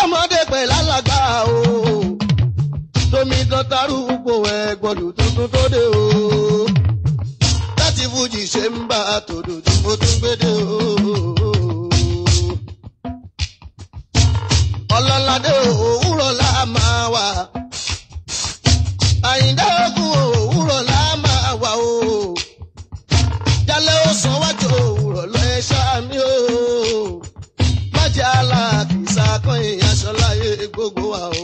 tọmọdé pẹ̀ lálàgbà o tómi dọ́tàrúgbò ẹ̀ gbọ́dọ̀ tuntun tó dé o láti fújì ṣe ń bá tòdò tí mo tún gbédè o. ọlọ́ládé òwúrọ̀ la máa wà àyíndá ogun òwúrọ̀ la máa wà o jálẹ̀ ó sọ wájú òwúrọ̀ lọ ẹ ṣáàmì o májẹ̀ aláàkìsà kan èèyàn ṣọláyé gbogbo wa o.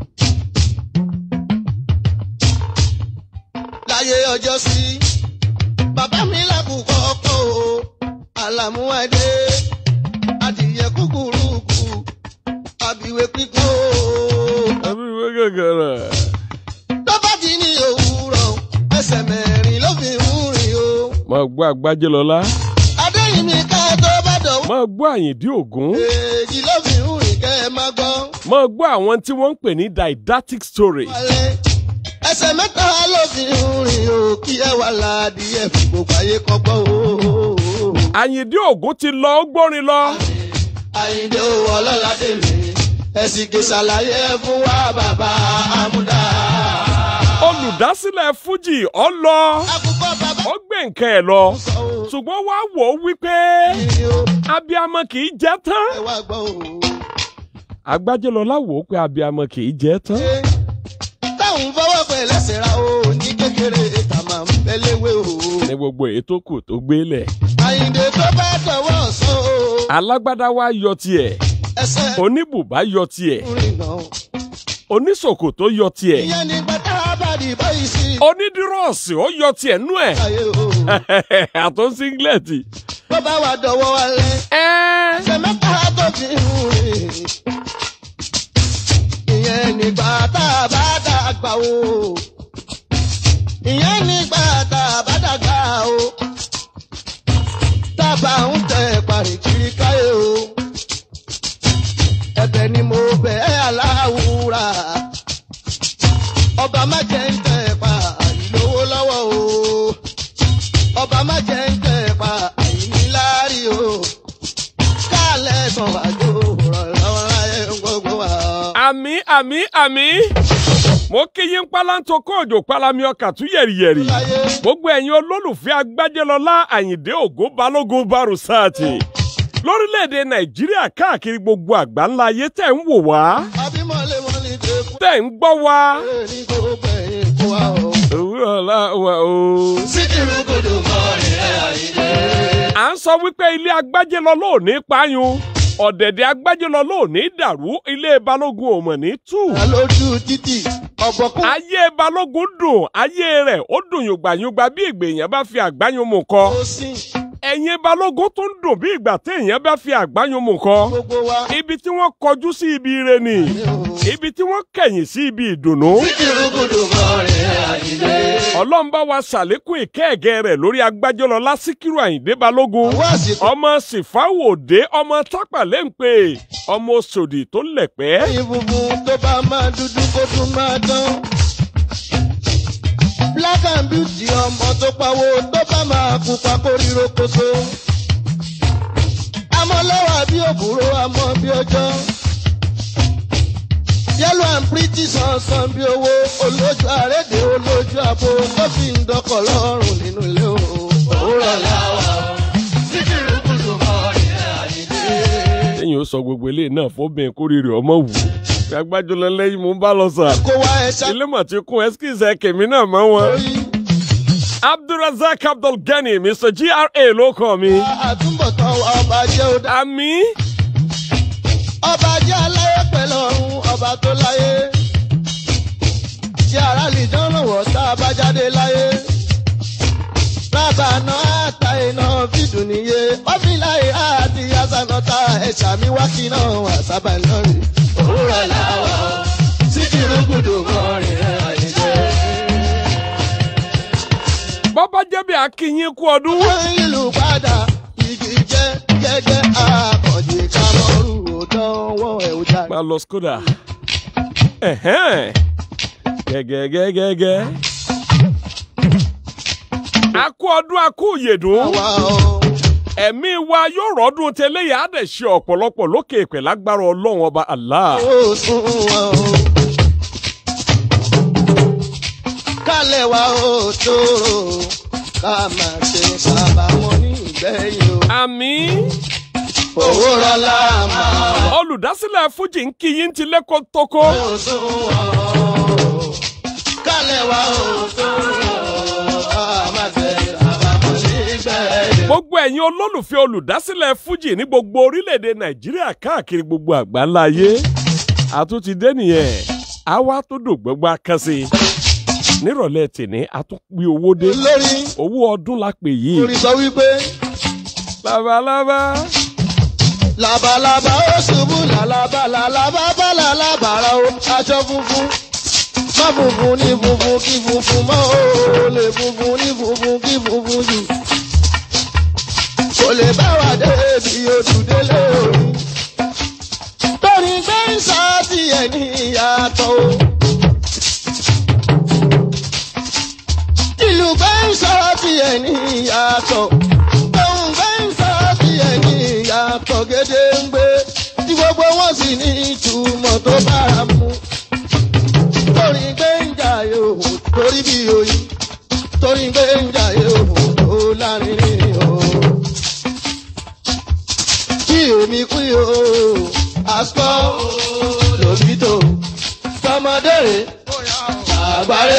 láyé ọjọ́ sí bàbá mi lákòókò ọkọ̀ o àlàmúwádé adìyẹ kúkúrú kù àbíwé pípọ́ o. àbí ìwé gàgàrà. tó bá di ní òwúrọ̀ ẹsẹ̀ mẹ́rin ló fi ń rìn o. máa gbọ́ àgbájé lọ́lá. adéyìnmí ká tó bá dọ̀wọ́. máa gbọ́ àyìndí ògún. èjì ló fi ń rìn kẹ́ ẹ má gbọ́. máa gbọ́ àwọn tí wọ́n ń pè ní didactic story. wálé ẹsẹ̀ mẹ́ta ló fi ń rìn o kí ẹ wà ládìí ẹ̀ fún gbogbo ayé kọ́gbọ́ o. àyìndí ògún ti lọ ó gbórin lọ. àyìndé owó ọlọ́lá tèmi ẹ̀sìn kì í ṣàlàyé fún wa bàbá àmúdá. olùdásílẹ̀ fújì ọ lọ. àkùkọ bàbá ó gbé nǹkan ẹ̀ lọ. sọ o. ṣùgbọ́n wá wò ó wípé ìrìn o abiyamọ kì í jẹ́ tán. ẹ wá gbọ́ o. àgbájé lọ́lá wò ó pé abiyamọ kì í jẹ́ tán. táwọn fọwọ́ pẹ̀ lẹ́sẹ̀ ra o ní kékeré tàmà ń bẹ́lẹ́wé o. ní gbogbo èyí tó kù tó gbélẹ̀. àyìndé tó bá tọwọ́ sọ o. alágbádá wa yọ tiẹ̀ ẹsẹ̀ oníbùbá yọ tiẹ̀ rìn náà. oníṣòkò tó yọ tiẹ̀ ìyẹn ní gbàtà bàdì báyìí sí onídírọ́ọ̀sì ó yọ tiẹ̀ nú ẹ̀ ayé o. àtún síngilẹ̀tì. tó bá wà dọ̀wọ́ wálé. ẹ́ẹ́ ẹsẹ̀ mẹ́ta tó fi ń rìn. ìyẹn nígbà tá a bá dàgbà o. ìyẹn nígbà tá a bá dàgbà o. tábà ń tẹ parí kiri káyé o. ẹ̀bẹ̀ ni mo bẹ̀ ẹ́ aláwùrà. ọba má jẹ́ ń tẹ̀ pa àìlówó lọ́wọ́ o. ọba má jẹ́ ń tẹ̀ pa àìníláárí o kálẹ̀ sàn wájú rọ̀ lọ́wọ́ láyé gbogbo wa. àmì àmì àmì mo kí yín pálántó kóòjò pálámi ọkà tún yẹ̀rìyẹ̀rì láyé gbogbo ẹ̀yin olólùfẹ́ agbájẹ́lọ́lá àyìndé ògo balógun barusaati lórílẹ̀‐èdè nàìjíríà káàkiri gbogbo àgbáńlá ayé tẹ̀ ń wò wá abímọ̀lé wọn ní tẹ́kùn tẹ̀ ń gbọ́ wá. ní gbogbo ẹ̀yìn kó wa o. òwúrọ̀ láwa o. síkìrì kòdò mọ́rin ẹ̀ àyíké. à ń sọ wípé ilé agbájẹ́lọ́lá ò ní pààyàn ọ̀dẹ̀dẹ̀ agbájẹ́lọ́lá ò ní dàrú ilé balógun ò mọ̀ ní tù. lójú títì ọ̀bọ̀kún. ayé balógun dùn ayé rẹ̀ ó dùn yùgbàyùgbà bí ìgbèyàn bá fi àgbáyùnmù kọ. ó sìn ẹ̀yin balógun tún dùn bí ìgbà téèyàn bá fi àgbáyùnmù kọ. gbogbo wa. ibi tí wọ́n kọjú sí ibi ire ni ibi tí wọ́n kẹ̀yìn sí ibi ìdùnnú. síkìrì kòdò mọ́rin ẹ̀ àyíké. ọlọ́run bá wa ṣàlékún ìkẹ́ẹ̀gẹ́ rẹ̀ lórí agbájọ́lọ́lá síkírù àyìndé balógun. àwọn àsìkò ọmọ sìfáwòdé ọmọ tápàlẹ́ ń pè ọmọ sòdì tó lẹ̀pẹ́. ẹyin funfun tó bá máa dúdú kó tún máa dán. black and beauty ọmọ tó pawó tó bá máa pupa kó ríro koso. amọ̀lẹ́wà bí òbúrò amọ̀ bí ọjọ́. yellow and pretty sànsàn bí owó olójú àrédè olójú àbò tó fi ń dọkọ̀ lọ́rùn nínú ilé o. òwúrọ̀ làwà síkìrì kùtù mọ́ ìyá àyíké. lẹ́yìn ó sọ gbogbo eléyìí náà fọ́bìnrin kórìíra ọmọ wù ú. bí agbájọ́lọ́ lẹ́yìn mo ń bá lọ sà. kó wá ẹ ṣá. ilé mọ̀ tí kún ẹ́skíìsì ẹ̀kẹ́mi náà mọ́ wọn. lórí abdulrasaq abdulgani mr gra ló kọ́ mi. àtúbọ̀tán ọba jẹ́ ó dá. àmì ọba jẹ́ aláyé pẹ̀lú ọ̀run ọba tó láyé. ṣé ara lè dánwò wọ̀ tá a bá jáde láyé. bàbá náà àtà iná fìdùn níye. ọ́fíìláì àti yasanata ẹ̀ṣà mi wá kí náà wà sábà lọ́rìn. òwúrọ̀ làwọ̀ síkìrì gbùdù mọ́rin ẹ̀ àyíké. bọ́bá jẹ́ bí akínyín kú ọdún. wọ́n ìlú padà igi jẹ́ gẹ́gẹ́ àkànjì kámọ́rù òdánwò ẹ̀ ò dá. máa lọ skoda. Ẹ̀hẹ́n. gẹ́gẹ́gẹ́gẹ́gẹ́. a kú ọdún a kú ìyèdún. àwa o ẹ̀mí wa yóò rọ́dún tẹ́lẹ̀ yà á dẹ̀ ṣe ọ̀pọ̀lọpọ̀ lókè ìpè lágbára ọlọ́run ọba Allah. ó sún wọn o. kálẹ̀ wa ó tóró ká máa ṣe kábàámọ̀ ní ìgbẹ́yìn o. àmín. owó rọlá máa olùdásílẹ̀ fújì ń kí yín ti lẹ́kọ̀ọ́ tókó. ó sún wọn o. kálẹ̀ wa ó tóró ká máa ṣe kábàámọ̀ ní ìgbẹ́yìn o. gbogbo ẹ̀yin olólùfẹ́ olùdásílẹ̀ fújì ní gbogbo orílẹ̀-èdè nàìjíríà káàkiri gbogbo àgbáńlá ayé àtúntì dé nìyẹn àwa tó dògbẹ́gbẹ́ akánṣe nírọ̀lẹ́ tìní àtúnpí owó dé lórí owó ọdún la pè yìí orí sọ wípé labalábá labalábá ó ṣubú làlábá làlábá bá làlábàrá o aṣọ funfun má funfun ní funfun kí funfun mọ́ o lè funfun ní funfun kí funfun jù kò lè bá wa débi oṣù délé orí torí gbé ń sọ tiẹ̀ ní ìyàtọ̀ o. ìlú gbé ń sọ tiẹ̀ ní ìyàtọ̀ ohun gbé ń sọ tiẹ̀ ní ìyàtọ̀ gédéǹgbé tí gbogbo wọn sì ní ìtumọ̀ tó bára mu. torí gbé ń jà yòówù torí bí oyin torí gbé ń jà yòówù tó lárinrin o. kí èmi kú o àsọ lòbí tó tọmọdé rè àgbáre.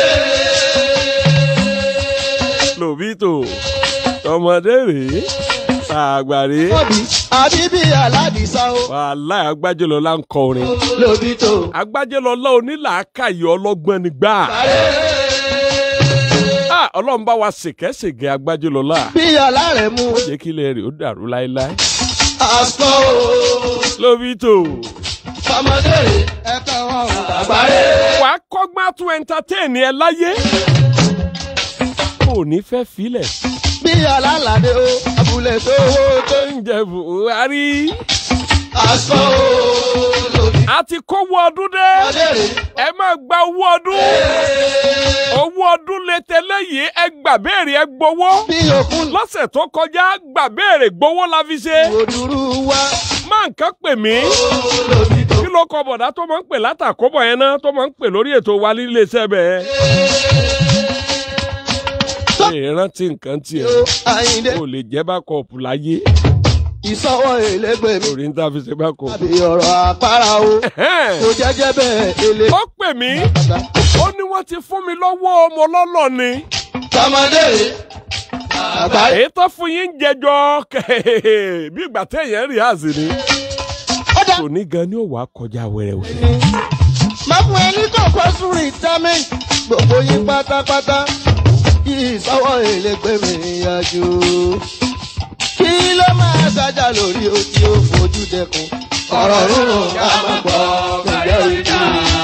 lòbítò tọmọdé rèé tàgbàrè Bọ́bí Àbíbí Aládìsá o. wàhálà agbájọlọlá ń kọrin Lòbí tó. agbájọlọlá onílàákàyè ọlọ́gbọ́n nígbà Ah, ọlọ́run bá wa ṣèkẹ́ṣègẹ́ agbájọlọlá Bí alárẹ̀ mú. jẹ́ kí ilẹ̀ rẹ̀ ó dàrú láéláé Àsọ o. lòbítò Tọmọdé rè ẹ̀ka wọn ò dàgbàre. wà á kọ́gbọ́n tún ẹ̀ńtátẹ́ẹ̀nì ẹ láyé kò ní fẹ́ filẹ̀ Bí alálàdé o. Abúlé tó wó tó. ń jẹ buhari Àsọ o. Lòbí a ti kówó ọdún dé tọmọdé rè. ẹ máa gba owó ọdún owó ọdún lè tẹ́lẹ̀ yìí ẹ gbà béèrè ẹ gbowó Bí òkun lọ́sẹ̀ tó kọjá gbà béèrè gbowó la fi ṣe òdùrú wá. má nǹkan pè mí Lòbí tó. kí ló kọ bọ̀dá tó máa ń pè látàkọ́bọ̀ yẹn náà tó máa ń pè lórí ètò wa nílé iṣẹ́ bẹ́ẹ̀. ṣe rántí nǹkan tiẹ̀ Yo Àyìndé. kò lè jẹ́ bá kọ̀ọ̀pù láyé Ìsọwọ́ èlégbè mi. lórí níta fi ṣe bá kọ̀ọ̀pù. Àbí ọ̀rọ̀ àpárá o. Kò jẹ́jẹ́ bẹ́ẹ̀ ele. ó pè mí ó ní wọ́n ti fún mi lọ́wọ́ ọmọ lọ́lọ́ ni Tọmọdé rè. Àgbáre. èyí tó fún yín jẹjọ bí ìgbà téèyàn rí àzì ni Ó dá. kò ní gan ni ó wàá kọjá wẹrẹwẹrẹ. máa fún ẹ ní kọ̀ọ̀kan retirement gbogbo yín pátápátá yìí sọ́wọ́ èlégbé mi yájú. kí ló máa ṣájà lórí o tí ó fojú dẹkùn ọ̀rọ̀ rúrùn ká má gbọ́ kẹ̀kẹ́ ojú.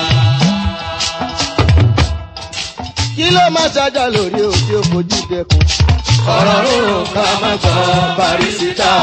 kí ló máa ṣájà lórí o tí ó fojú dẹkùn ọ̀rọ̀ rúrùn ká má gbọ́ barisita.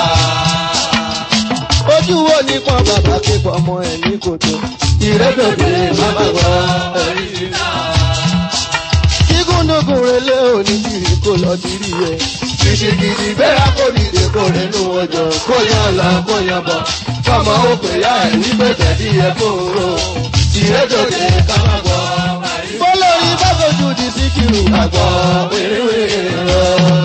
ojú wo ní pọ́n bàbá kíkọ́ ọmọ ẹ̀ ní kòtò ìrẹ́dọ̀dẹ̀ má má gbọ́ barisita. kígúndùnkùn relé òní kiri kó lọ dirí ẹ. kìsìkìsì gbéra kó dìde kó nínú ọjọ́ kó yan lọ kó yan bọ̀ kọ́mọ ó pè ya ẹ̀ wípé tẹ̀lé ẹ kó rò ìrẹ́dọ̀dẹ̀ ká má gbọ́ barisita. bọ́lọ́rí bá fojú di síkìrù àgbọ̀ wéréwéré rọ.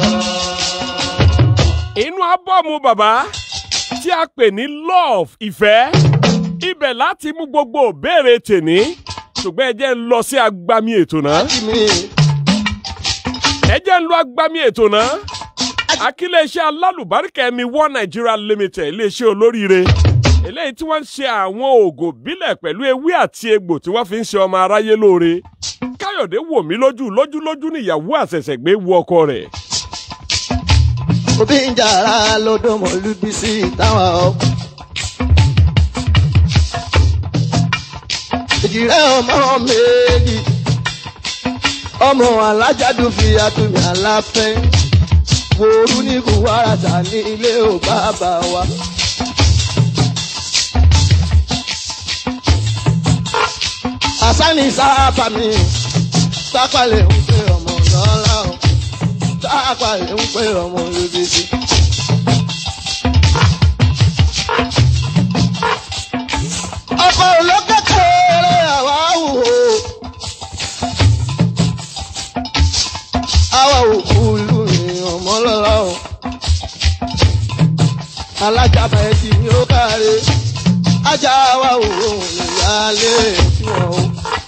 inú ábọ́ọ̀mù bàbá tí a pè ní love ìfẹ́ ibẹ̀ láti mú gbogbo òbéèrè tèní ṣùgbọ́n ẹ jẹ́ ń lọ sí agbami ètò náà ẹ jẹ́ ń lọ agbami ètò náà akíléeṣẹ́ alálùbáríkà ẹ̀mí one Nigeria limited iléeṣẹ́ olóríire eléyìí tí wọ́n ń ṣe àwọn oògùn bílẹ̀ pẹ̀lú ewé àti egbò tí wọ́n fi ń ṣe ọmọ aráyé lóore káyọ̀dé wò mí lójú lójúlójú níyàwó àṣẹ̀ṣẹ̀gbé wo ọkọ rẹ̀ òbí ń jàrá lọ́dọ̀ mọ̀lúbí sí ìtawà ọ́. ìjìrẹ́ ọmọ méjì ọmọ alájádùn fi àtúnyà aláfẹ́ wòrú ní kùwáràtà ní ilé ò bàbá wa. àsáni sábà mi sápàlẹ̀ ń pè ọmọ lọ́la o sápàlẹ̀ ń pè ọmọ lóbi sí. ọmọ olókèkèrè àwa wò ó. àwa ò kú ìlú ní ọmọ lọ́la o. alájàmbá ẹtì ni ó káre ajá wa ò rọrùn níyàlé tí wọn o.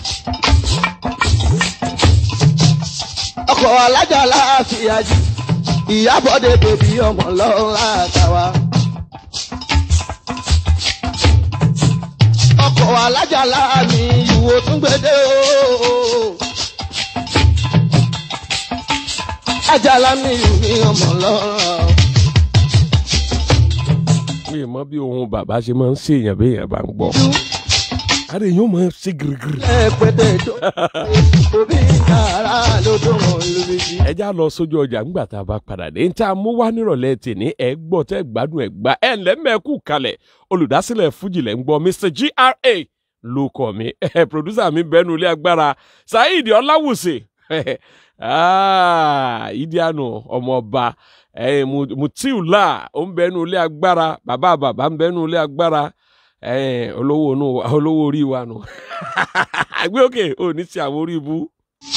ọkọ̀ alájà láàfin àjì ìyábọ̀dé bèbí ọmọ lọ́la àtàwà. ọkọ̀ alájà láàmì ìwò tún gbédè o. ajá lámì ìwé ọmọ lọ́la. mi ì mọ bí ohun bàbá ṣe máa ń ṣèyàn bí èèyàn bá ń gbọ́ àrẹ yóò máa ṣe girigiri. ẹ̀pẹ̀tẹ̀ tó òbí tààrà ló tó wọn lórí sí. ẹ já lọ sójú ọjà ńgbà tá a bá padà dé níta mú wá nírọ̀lẹ́ tèní ẹ gbọ́ tẹ́ gbádùn ẹ gbá ẹ ǹlẹ́ mẹ́kù kalẹ̀ olùdásílẹ̀ fújì lẹ́ ń gbọ́ mr gra ló kọ́ mi producer mi bẹ́nu ilé agbára saheed ọláwùsì ìdíànù ọmọọba mutiula ó ń bẹ́nu ilé agbára bàbá bàbá ń bẹ́nu ilé agbára olówó inú wa olówó orí wa nù àgbẹ̀ òkè ò ní ti àwọn orí ibú.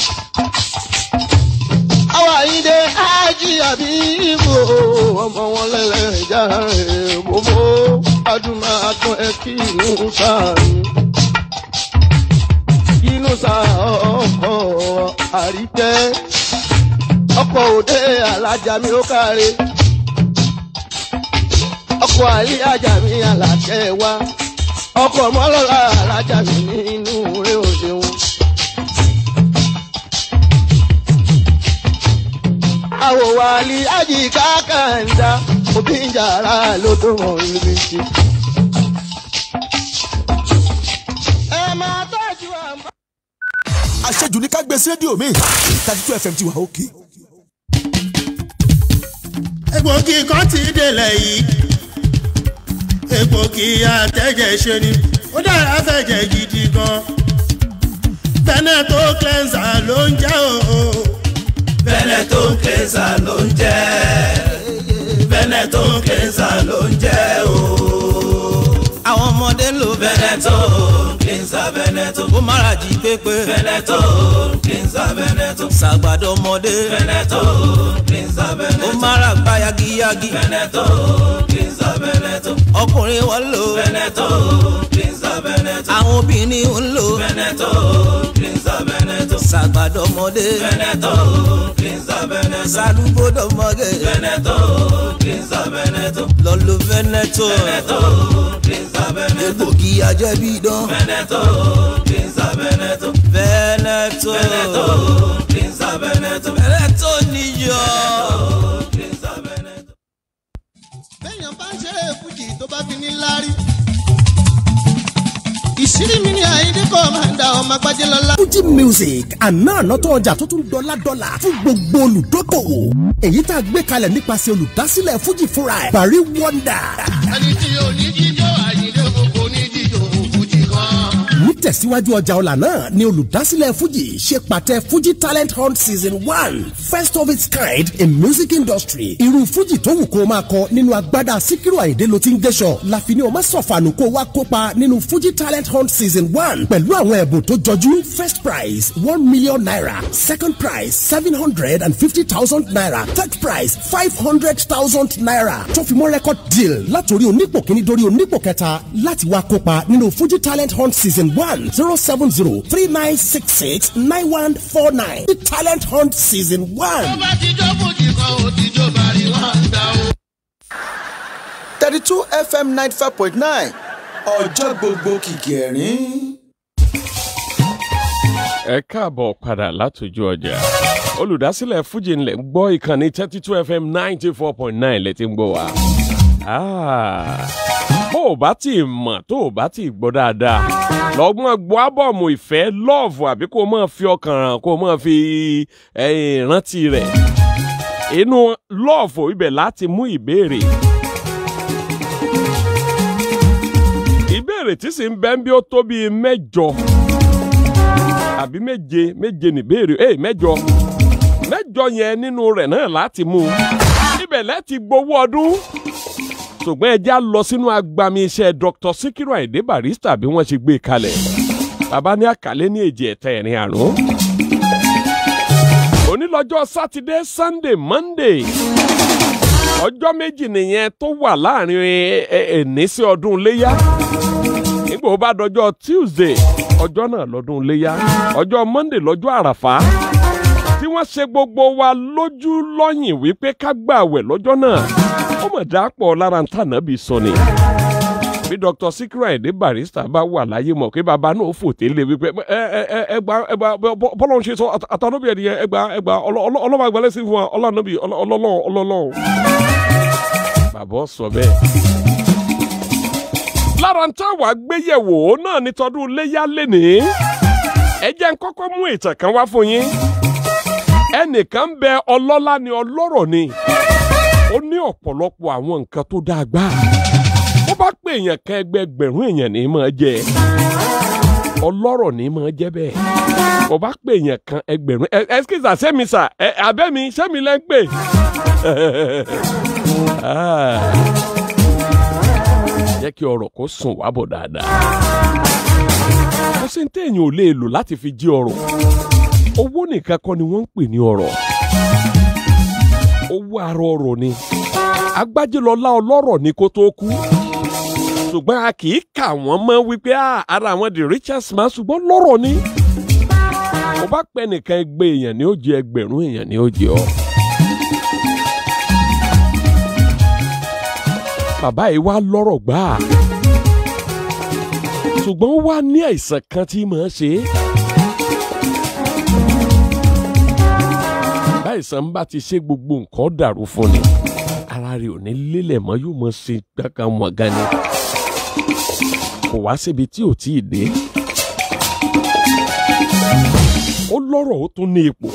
àwa yìí dé ájì àbí ìbò ọmọ wọn lẹ́lẹ́rìn járe gbogbo adúmọ̀ àtún ẹ kí inú sáàrin inú sáà ọkọ̀ àríkẹ́ ọkọ̀ òde alájà mi ó káre ọkọ̀ àlí ajá mi àlàkẹ́ wá ọkọ̀ mọ́lọ́lá alájà mi nínú rẹ̀ òṣèwọ̀n. àwòwálí àjìká kàńdá òbí ń jàrá lódò wọn lórí sí. ẹ máa tọ́jú àmọ́. àṣejù ní ká gbé sí rédíò mi thirty two fm ti wà òkè. egbògi kan ti délẹ̀ yìí egbògi àtẹ̀jẹ̀ ṣe ni ó dára fẹ̀jẹ̀ gidi gan Veneto cleanser ló ń jẹ́ o. Veneto cleanser ló ń jẹ́ Veneto cleanser ló ń jẹ́ o. àwọn ọmọdé ń lo Veneto cleanser Veneto ó mára jí pépé Veneto cleanser Veneto ṣàgbàdo ọmọdé Veneto cleanser Veneto ó mára gbá yagiyagi Veneto cleanser Veneto ọkùnrin wọn lò Veneto cleanser Veneto àwọn obìnrin ń lò Veneto cleanser Veneto ṣàgbàdo ọmọdé Veneto cleanser Veneto ṣàlùbọ́dọ̀ ọmọdé Veneto cleanser Veneto lọ́lọ́ Veneto Veneto cleanser Veneto egbògi ajẹ́bí dán Veneto cleanser Veneto Veneto Veneto cleanser Veneto Veneto níyọ. cleanser Veneto. béèyàn bá ń ṣeré fújì tó bá fi ní láárí. ìṣírí mi ni àyíndé kọ́ máa ń da ọmọ agbájé lọ́la. fuji music àná ànátọ́ ọjà tó tún dọ́là dọ́là fún gbogbo olùdókòwò èyí tá a gbé kalẹ̀ nípasẹ̀ olùdásílẹ̀ fuji fúnra ẹ̀ bari wonder. ẹni tí ò ní jíjó àyíndé kò ní jíjó fújì kan. nítẹ̀síwájú ọjà ọ̀la náà ni olùdásílẹ̀ fuji ṣe pàtẹ fuji talent hunt season one first of its kind in music industry irú fuji tó wù kó o máa kọ nínú agbádá síkírù àyíndé ló ti ń gẹ̀ṣọ̀ láfi ní o má sọ̀fànù kó o wá kópa nínú fuji talent hunt season one pẹ̀lú àwọn ẹ̀bùn tó jọjú first prize one million naira second prize seven hundred and fifty thousand naira third prize five hundred thousand naira tó fi mọ́ record deal látòrí onípò kíní dórí onípò kẹta láti wá kópa nínú fuji talent hunt season one zero seven zero three nine six six nine one four nine the talent hunt season one. tó bá ti jó fújì kan ò ti jó bàrí wọn dá o. thirty two fm ninety five point nine ọjọ́ gbogbo kìkì ẹ̀rín. ẹ káàbọ̀ padà látòjú ọjà olùdásílẹ̀ fuji ńlẹ̀ ń gbọ́ ìkànnì thirty two fm ninety four point nine lẹ́tí ń gbọ́ wa. Ah, bó o bá tí ì mọ̀ tó o bá tí ì gbọ́ dáadáa lọ́gbọ́n gbọ́ ábọ̀mù ìfẹ́ lọ́ọ̀fù àbí kó o máa fi ọkàn ràn kó o máa fi ẹ̀yìn rántí rẹ̀ inú lọ́ọ̀fù ibẹ̀ láti mú ìbéèrè. ìbéèrè tí sì ń bẹ́ ń bí ó tó bíi mẹ́jọ àbí méje méje nìbéèrè ẹ mẹ́jọ mẹ́jọ yẹn nínú rẹ̀ náà láti mú un ibẹ̀ lẹ́ti gbowó ọdún ṣùgbọ́n ẹja lọ sínú agbami iṣẹ́ Dr. Sikiru Ayinde Barrister bí wọ́n ṣe gbé e kalẹ̀ bàbá ní àkàlẹ́ ní èjì ẹ̀ta ẹ̀rin àrùn onílọ́jọ́ sátidé Sunday Monday ọjọ́ méjì nìyẹn tó wà láàrin ẹ̀ẹ́nì sí ọdún iléyá nígbà ó bá dọjọ́ Tuesday ọjọ́ náà lọ́dún iléyá ọjọ́ Monday lọ́jọ́ àràfá tí wọ́n ṣe gbogbo wa lójú lọ́yìn wípé ká gbààwẹ̀ lọ́jọ́ náà ó mọ̀ dápọ̀ lára ntànà bí sọ ni bí Dr. Sikiru Ayinde Barrister bá wà láyé mọ̀ pé bàbá náà fòté lé wípé ẹ ẹ ẹ ẹgbà ẹgbà bọ́lọ́run ṣe sọ àtànàbí ẹ̀ nìyẹn ẹgbà ẹgbà ọlọ́mọ àgbàlẹ̀ sí fún wa ọlọ́nàbí ọlọ́lọ́ ọlọ́lọ́ bàbá sọ bẹ́ẹ̀. lára ń táwa gbéyẹ̀wò náà ní tọdún léyà lénìí ẹ jẹ́ ń kọ́kọ́ mú ìtàn kan wá fún yín ẹnìkan ń bẹ ọlọ́lá ni ọlọ́rọ̀ ni ó ní ọ̀pọ̀lọpọ̀ àwọn nǹkan tó dáa gbà ó bá pè èèyàn kan ẹgbẹgbẹ̀rún èèyàn ní máa jẹ ọlọ́rọ̀ ní máa jẹ bẹ́ẹ̀ ó bá pè èèyàn kan ẹgbẹ̀rún ẹ ẹsikísà sẹ́mi sà ẹ abẹ́mi sẹ́mi lẹ́ ń pè jẹ́ kí ọ̀rọ̀ kó sùn wá bọ̀ dáadáa kó sí ní téèyàn ò lè lò láti fi jí ọ̀rọ̀ owó nìkan kọ́ ni wọ́n ń pè ní ọ̀rọ̀ owó ara ọ̀rọ̀ ni agbájúlọ́lá ọlọ́rọ̀ ni kó tó kú ṣùgbọ́n a kì í kà wọ́n mọ́ wípé ara àwọn the richest man ṣùgbọ́n lọ́rọ̀ ni mo bá pẹ́ nìkan ẹgbẹ́ èèyàn ni ó jẹ ẹgbẹ̀rún èèyàn ni ó jẹ ọ́. bàbá yìí wá lọ́rọ̀ gbáà ṣùgbọ́n ó wá ní àìsàn kan tí màá ṣe é. báyìísàn bá ti ṣe gbogbo nǹkan dàrú fún ni ara rẹ̀ ò ní lélẹ̀ mọ́ yóò mọ̀ ṣe gbàgán wọn gan ni kò wá síbi tí ò tí ì dé ó lọ́rọ̀ ó tún ní ipò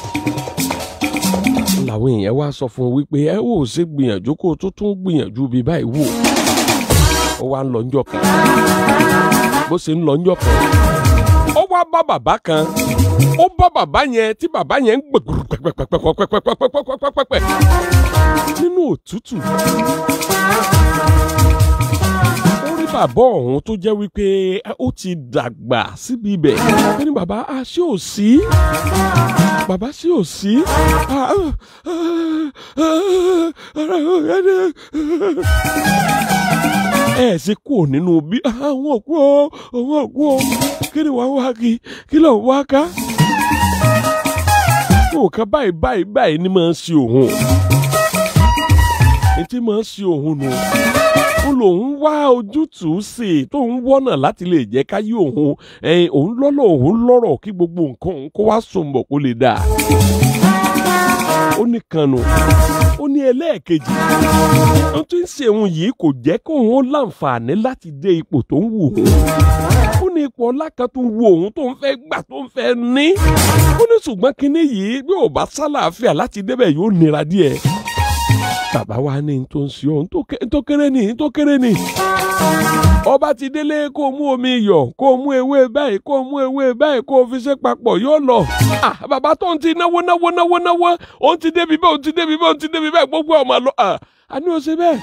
làwọn èèyàn wá sọ fún un wípé ẹ ò ṣe gbìyànjú kó o tó tún gbìyànjú bí báyìí wò ó wá ń lọ ńjọ́ kan bó ṣe ń lọ ńjọ́ kan ó wá bá bàbá kan ó bá bàbá yẹn tí bàbá yẹn ń gbẹ̀gbùrù pẹ̀pẹ̀pẹ̀pẹ̀pẹ̀pẹ̀pẹ̀pẹ̀pẹ̀pẹ̀ nínú òtútù ó rí bàbá ọ̀hún tó jẹ́ wípé ó ti dàgbà síbi ibẹ̀ ó ní bàbá a ṣé ò sí bàbá ṣé ò sí ẹ ṣe kúrò nínú bí àwọn òkú ọ àwọn òkú ọ kí ni wàá wá kí kí ló wá ká nǹkan báyìí báyìí báyìí ni máa ń ṣe òun etí máa ń ṣe òun nù ó lòun wá ojútùú sí i tó ń wọ́nà láti lè jẹ́ káyé òun ẹ̀yìn òun lọ́lọ́ òun lọ́rọ̀ kí gbogbo nǹkan òun kó wá sòmbọ̀ kó lè dáa ó ní kanu ó ní ẹlẹ́ẹ̀kejì ó tún ń ṣe òun yìí kò jẹ́ kó òun láǹfààní láti dé ipò tó ń wù òun ó ní ipò ọlá kan tó ń wo òun tó ń fẹ́ gbà tó ń fẹ́ ní ó ní ṣùgbọ́n kinní yìí bí ò bá sálàáfíà láti débẹ̀ yóò nira díẹ̀ bàbá wa ní tó ń ṣe òun tó kéré ní tó kéré ní ọba ti délé kó mú omi iyọ̀ kó mú ewé báyìí kó mú ewé báyìí kó fi ṣe papọ̀ yóò lọ ah bàbá tó ń ti náwó náwó náwó náwó òun ti débi bẹ́ẹ̀ òun ti débi bẹ́ẹ̀ òun ti débi bẹ́ẹ̀ gbogbo ọmọ lọ ah a ní o ṣe bẹ́ẹ̀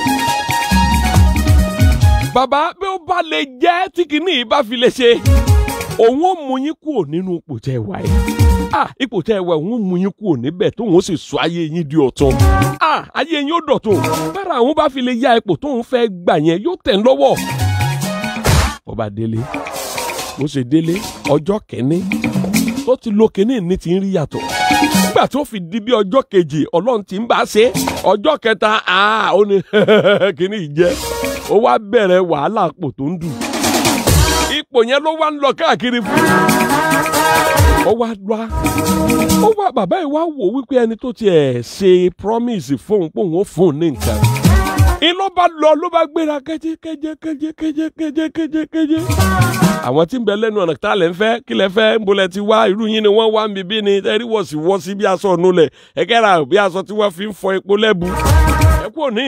bàbá bí ó bá lè jẹ́ tí kìíní bá fi lè ṣe òun ó mú yín kúrò nínú ipò tẹ́ ẹ wà yìí ah ipò tẹ́ ẹ wà òun ó mú yín kúrò níbẹ̀ tóun ó sì sọ ayé yín di ọ̀tun ah ayé yín ó dọ̀tun bára àwọn bá fi lè ya ipò tóun fẹ́ gbà yẹn yóò tẹ̀ ń lọ́wọ́ ọba délé bó ṣe délé ọjọ́ kẹ́ni tó ti lo kínní ní ti ń rí yàtọ̀ nígbà tó fi di bí ọjọ́ kejì ọlọ́run ti ń bá ṣe ọjọ́ kẹta ó ní kínní jẹ́ ó wá bẹ̀rẹ̀ wàhálà àpò tó ń dùn ipò yẹn ló wá ń lọ káàkiri fún ó wá wá ó wá bàbá yìí wá wò wípé ẹni tó tiẹ̀ ṣe promise fóun pé òun ó fóun ní nǹkan iná bá lọ ló bá gbéra kéje kéje kéje kéje kéje kéje kéje àwọn tí ń bẹ lẹ́nu ọ̀nà tá a lè ń fẹ́ kí lè fẹ́ ń bolẹ̀ ti wá irú yín ni wọ́n wá ń bíbí ni ẹ̀rí wọ̀ sí wọ́ sí bí aṣọ ọ̀nù lẹ̀ ẹ̀kẹ́ ra bí aṣọ tí wọ́n fi ń fọ epo lẹ́bu ẹ kú òní.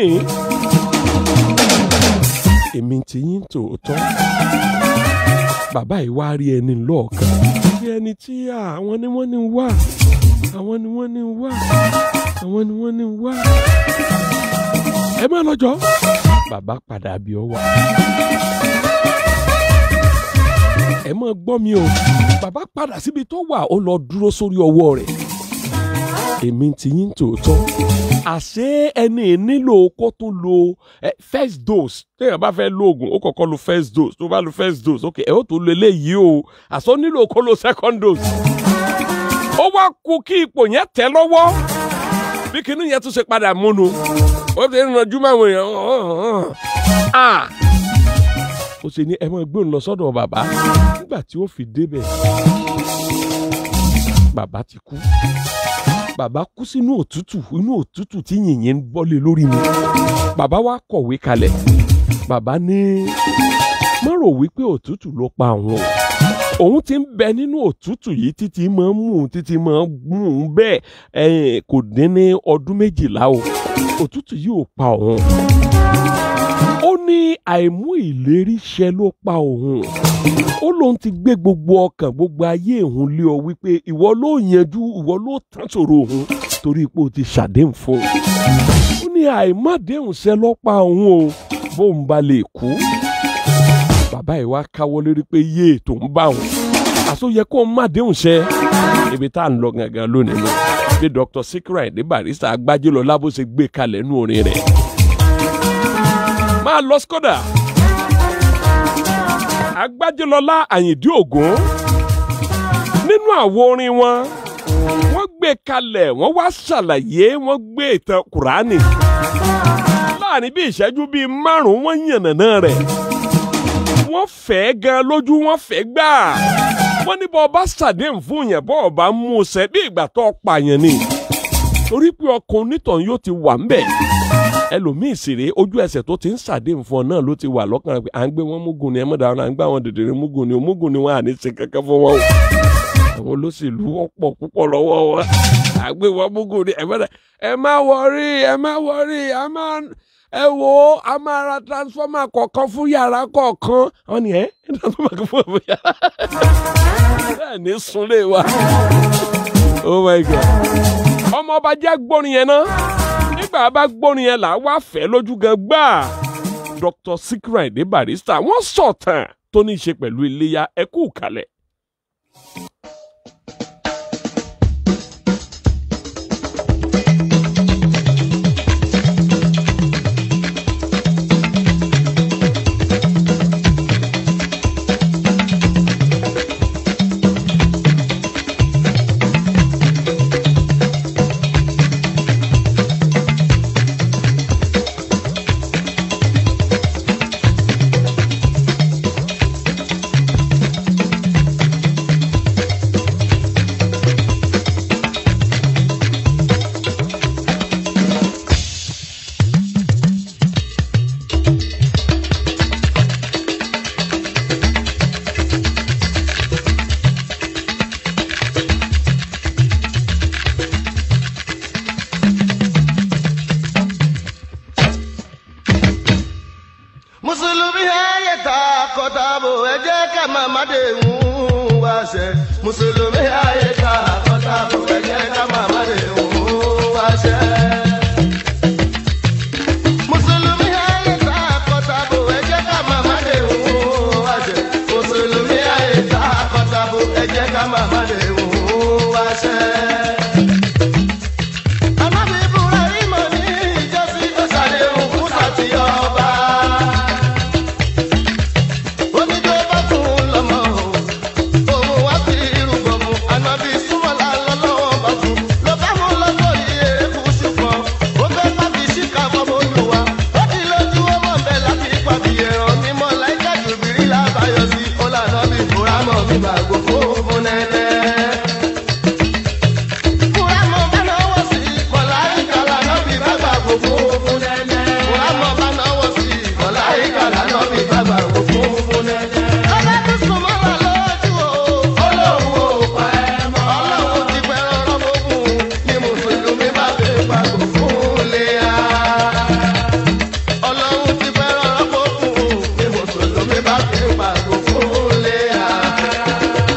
èmi ti yín tòótọ́ bàbá yìí wá rí ẹni lọ́ọ̀kan rí ẹni tí àwọn ni wọ́n ní wá àwọn ni wọ́n ní wá àwọn ni wọ́n ní wá ẹ má lọ́jọ́ bàbá padà bí ọ wá. ẹ má gbọ́ mi o bàbá padà síbi tó wà ó lọ dúró sórí ọwọ́ rẹ̀ èmi ti yín tòótọ́ àṣé ẹni nílò kó tún lo eh, first dose téèyàn bá fẹ́ lo oògùn ó kọ́kọ́ lo first dose tó bá lo first dose ok ẹ ó tún lo eléyìí o àṣọ nílò kó lo second dose ó wá kú kí ipò yẹn tẹ́ lọ́wọ́ bí kinní yẹn tún ṣe padà múnu ó ti ń ranjú máwọn èèyàn ah ó ṣe ní ẹ máa gbóhùn lọ sọ́dọ̀ bàbá nígbà tí ó fi débẹ̀ bàbá ti kú bàbá kú sínú òtútù inú òtútù tí yìnyín ń bọ́lé lórí mi bàbá wa kọ̀wé kalẹ̀ bàbá ní má rò wípé òtútù ló pa àwọn o òun ti ń bẹ nínú òtútù yìí títí máa ń mú un títí máa ń mú un bẹ́ẹ̀ ẹ̀yìn kò dín ní ọdún méjìlá o òtútù yìí ò pa òun ó ní àìmú ìlérí ṣẹ ló pa òun ó lóun ti gbé gbogbo ọkàn gbogbo ayé òun lé ọ wípé ìwọ ló yanjú ìwọ ló tán sòrò òun torí pé o ti ṣàdéhùn fún un ó ní àìmádéhùn ṣẹ ló pa òun o bóun bá lè kú bàbá yìí wá káwọ́ lérí pé yé ètò ń bá òun àsóyẹ kó ń mádéhùn ṣẹ ibi tá à ń lọ gangan lónìí lọ bí Dr. Sikiru Ayinde Barrister Agbájélọlá bó ṣe gbé kalẹ̀ nú orin rẹ̀ máa lọ skoda agbájélọlá àyìndí ògún nínú àwo orin wọn wọ́n gbé kalẹ̀ wọ́n wá ṣàlàyé wọ́n gbé ìtàn kùránì láàrin bí ìṣẹ́jú bíi márùn-ún wọ́n yànnàná rẹ̀ wọ́n fẹ́ gan lójú wọ́n fẹ́ gbà wọ́n ní bọ́ ọba ṣàdéhùn fún yẹn bọ́ ọba mú un ṣẹ bí ìgbà tó pààyàn ni torí pé ọkàn onítàn yóò ti wà ńbẹ̀ ẹlòmíì sì rèé ojú ẹsẹ̀ tó ti ń ṣàdéhùn fún ọ náà ló ti wà lọ́kàn rẹ̀ pé à ń gbé wọn múgùn ni ẹ mọ̀ dáhùn à ń gbé àwọn dèdèrè múgùn ni o múgùn ni wọn à ní ṣe kankan fún wọn o àwọn olóṣèlú wọ́pọ̀ púpọ̀ lọ́wọ́ wọn à ń gbé wọn múgùn ni ẹ mọ̀ dá ẹ má wọrí ẹ má wọrí ẹ má ẹ wo a máa ra transformer kọ̀ọ̀kan fún yàrá kọ̀ọ̀kan wọn ni ẹ transformer kan fún ọ̀fun yàrá bẹ́ẹ̀ ní sunlé wa oh my god ọmọ ọba jẹ́ gbórin yẹn náà nígbà bá gbórin yẹn là wá fẹ́ lójú gan gbà Dr. Sikiru Ayinde Barrister wọ́n sọ̀tàn tó ní í ṣe pẹ̀lú iléyà ẹ kú kalẹ̀. mùsùlùmí ayé ta kọtàbò ẹ jẹ́ ká màmá dé ń wá ṣẹ. mùsùlùmí ayé ta kọtàbò ẹ jẹ́ ká màmá dé ń wá ṣẹ. mùsùlùmí ayé ta kọtàbò ẹ jẹ́ ká màmá dé ń wá ṣẹ. mùsùlùmí ayé ta kọtàbò ẹ jẹ́ ká màmá dé ń wá ṣẹ. Ànábì Ibrahim ní ìjọsìn ó ṣàdéhùn fún sàtì ọba. Oníjó bá fún lọ́mọ o, òun wá fi irúgbọ̀n mu. Ànábì súnmọ́lá lọ́lọ́wọ́ bá fún. Ló bá mú lọ́tọ̀ yìí èébú ṣùgbọ́n. Ó fẹ́ pàbí ṣíkà fọmọ olùwà. Ó ti lójú ọmọ bẹ́ẹ̀ láti pàbí ẹ̀rọ mímọ́ láìka jùbìrí lábàáyọ sí. Ó lànà bí Fúrámọ̀ mi bàgbó fún fún nẹ́nẹ́. Fúrámọ̀ bá náwó sí mọ̀láyíkà lànà bí bàbá gbogbo fún nẹ́nẹ́. Fúrámọ̀ bá náwó sí mọ̀láyíkà lànà bí bàbá gbogbo fún nẹ́nẹ́. Ọba tó sùn mọ́ wà lójú o. Ọlọ́run ò pa ẹ mọ́. Ọlọ́run ti pẹ̀rọ rọ́bọ̀ fún un. Ní Mùsùlùmí bá fi pàgò fún léa. Ọlọ́run ti pẹ̀rọ rọ́bọ̀ fún un. Ní Mùsùlùmí bá fi pàgò fún léa.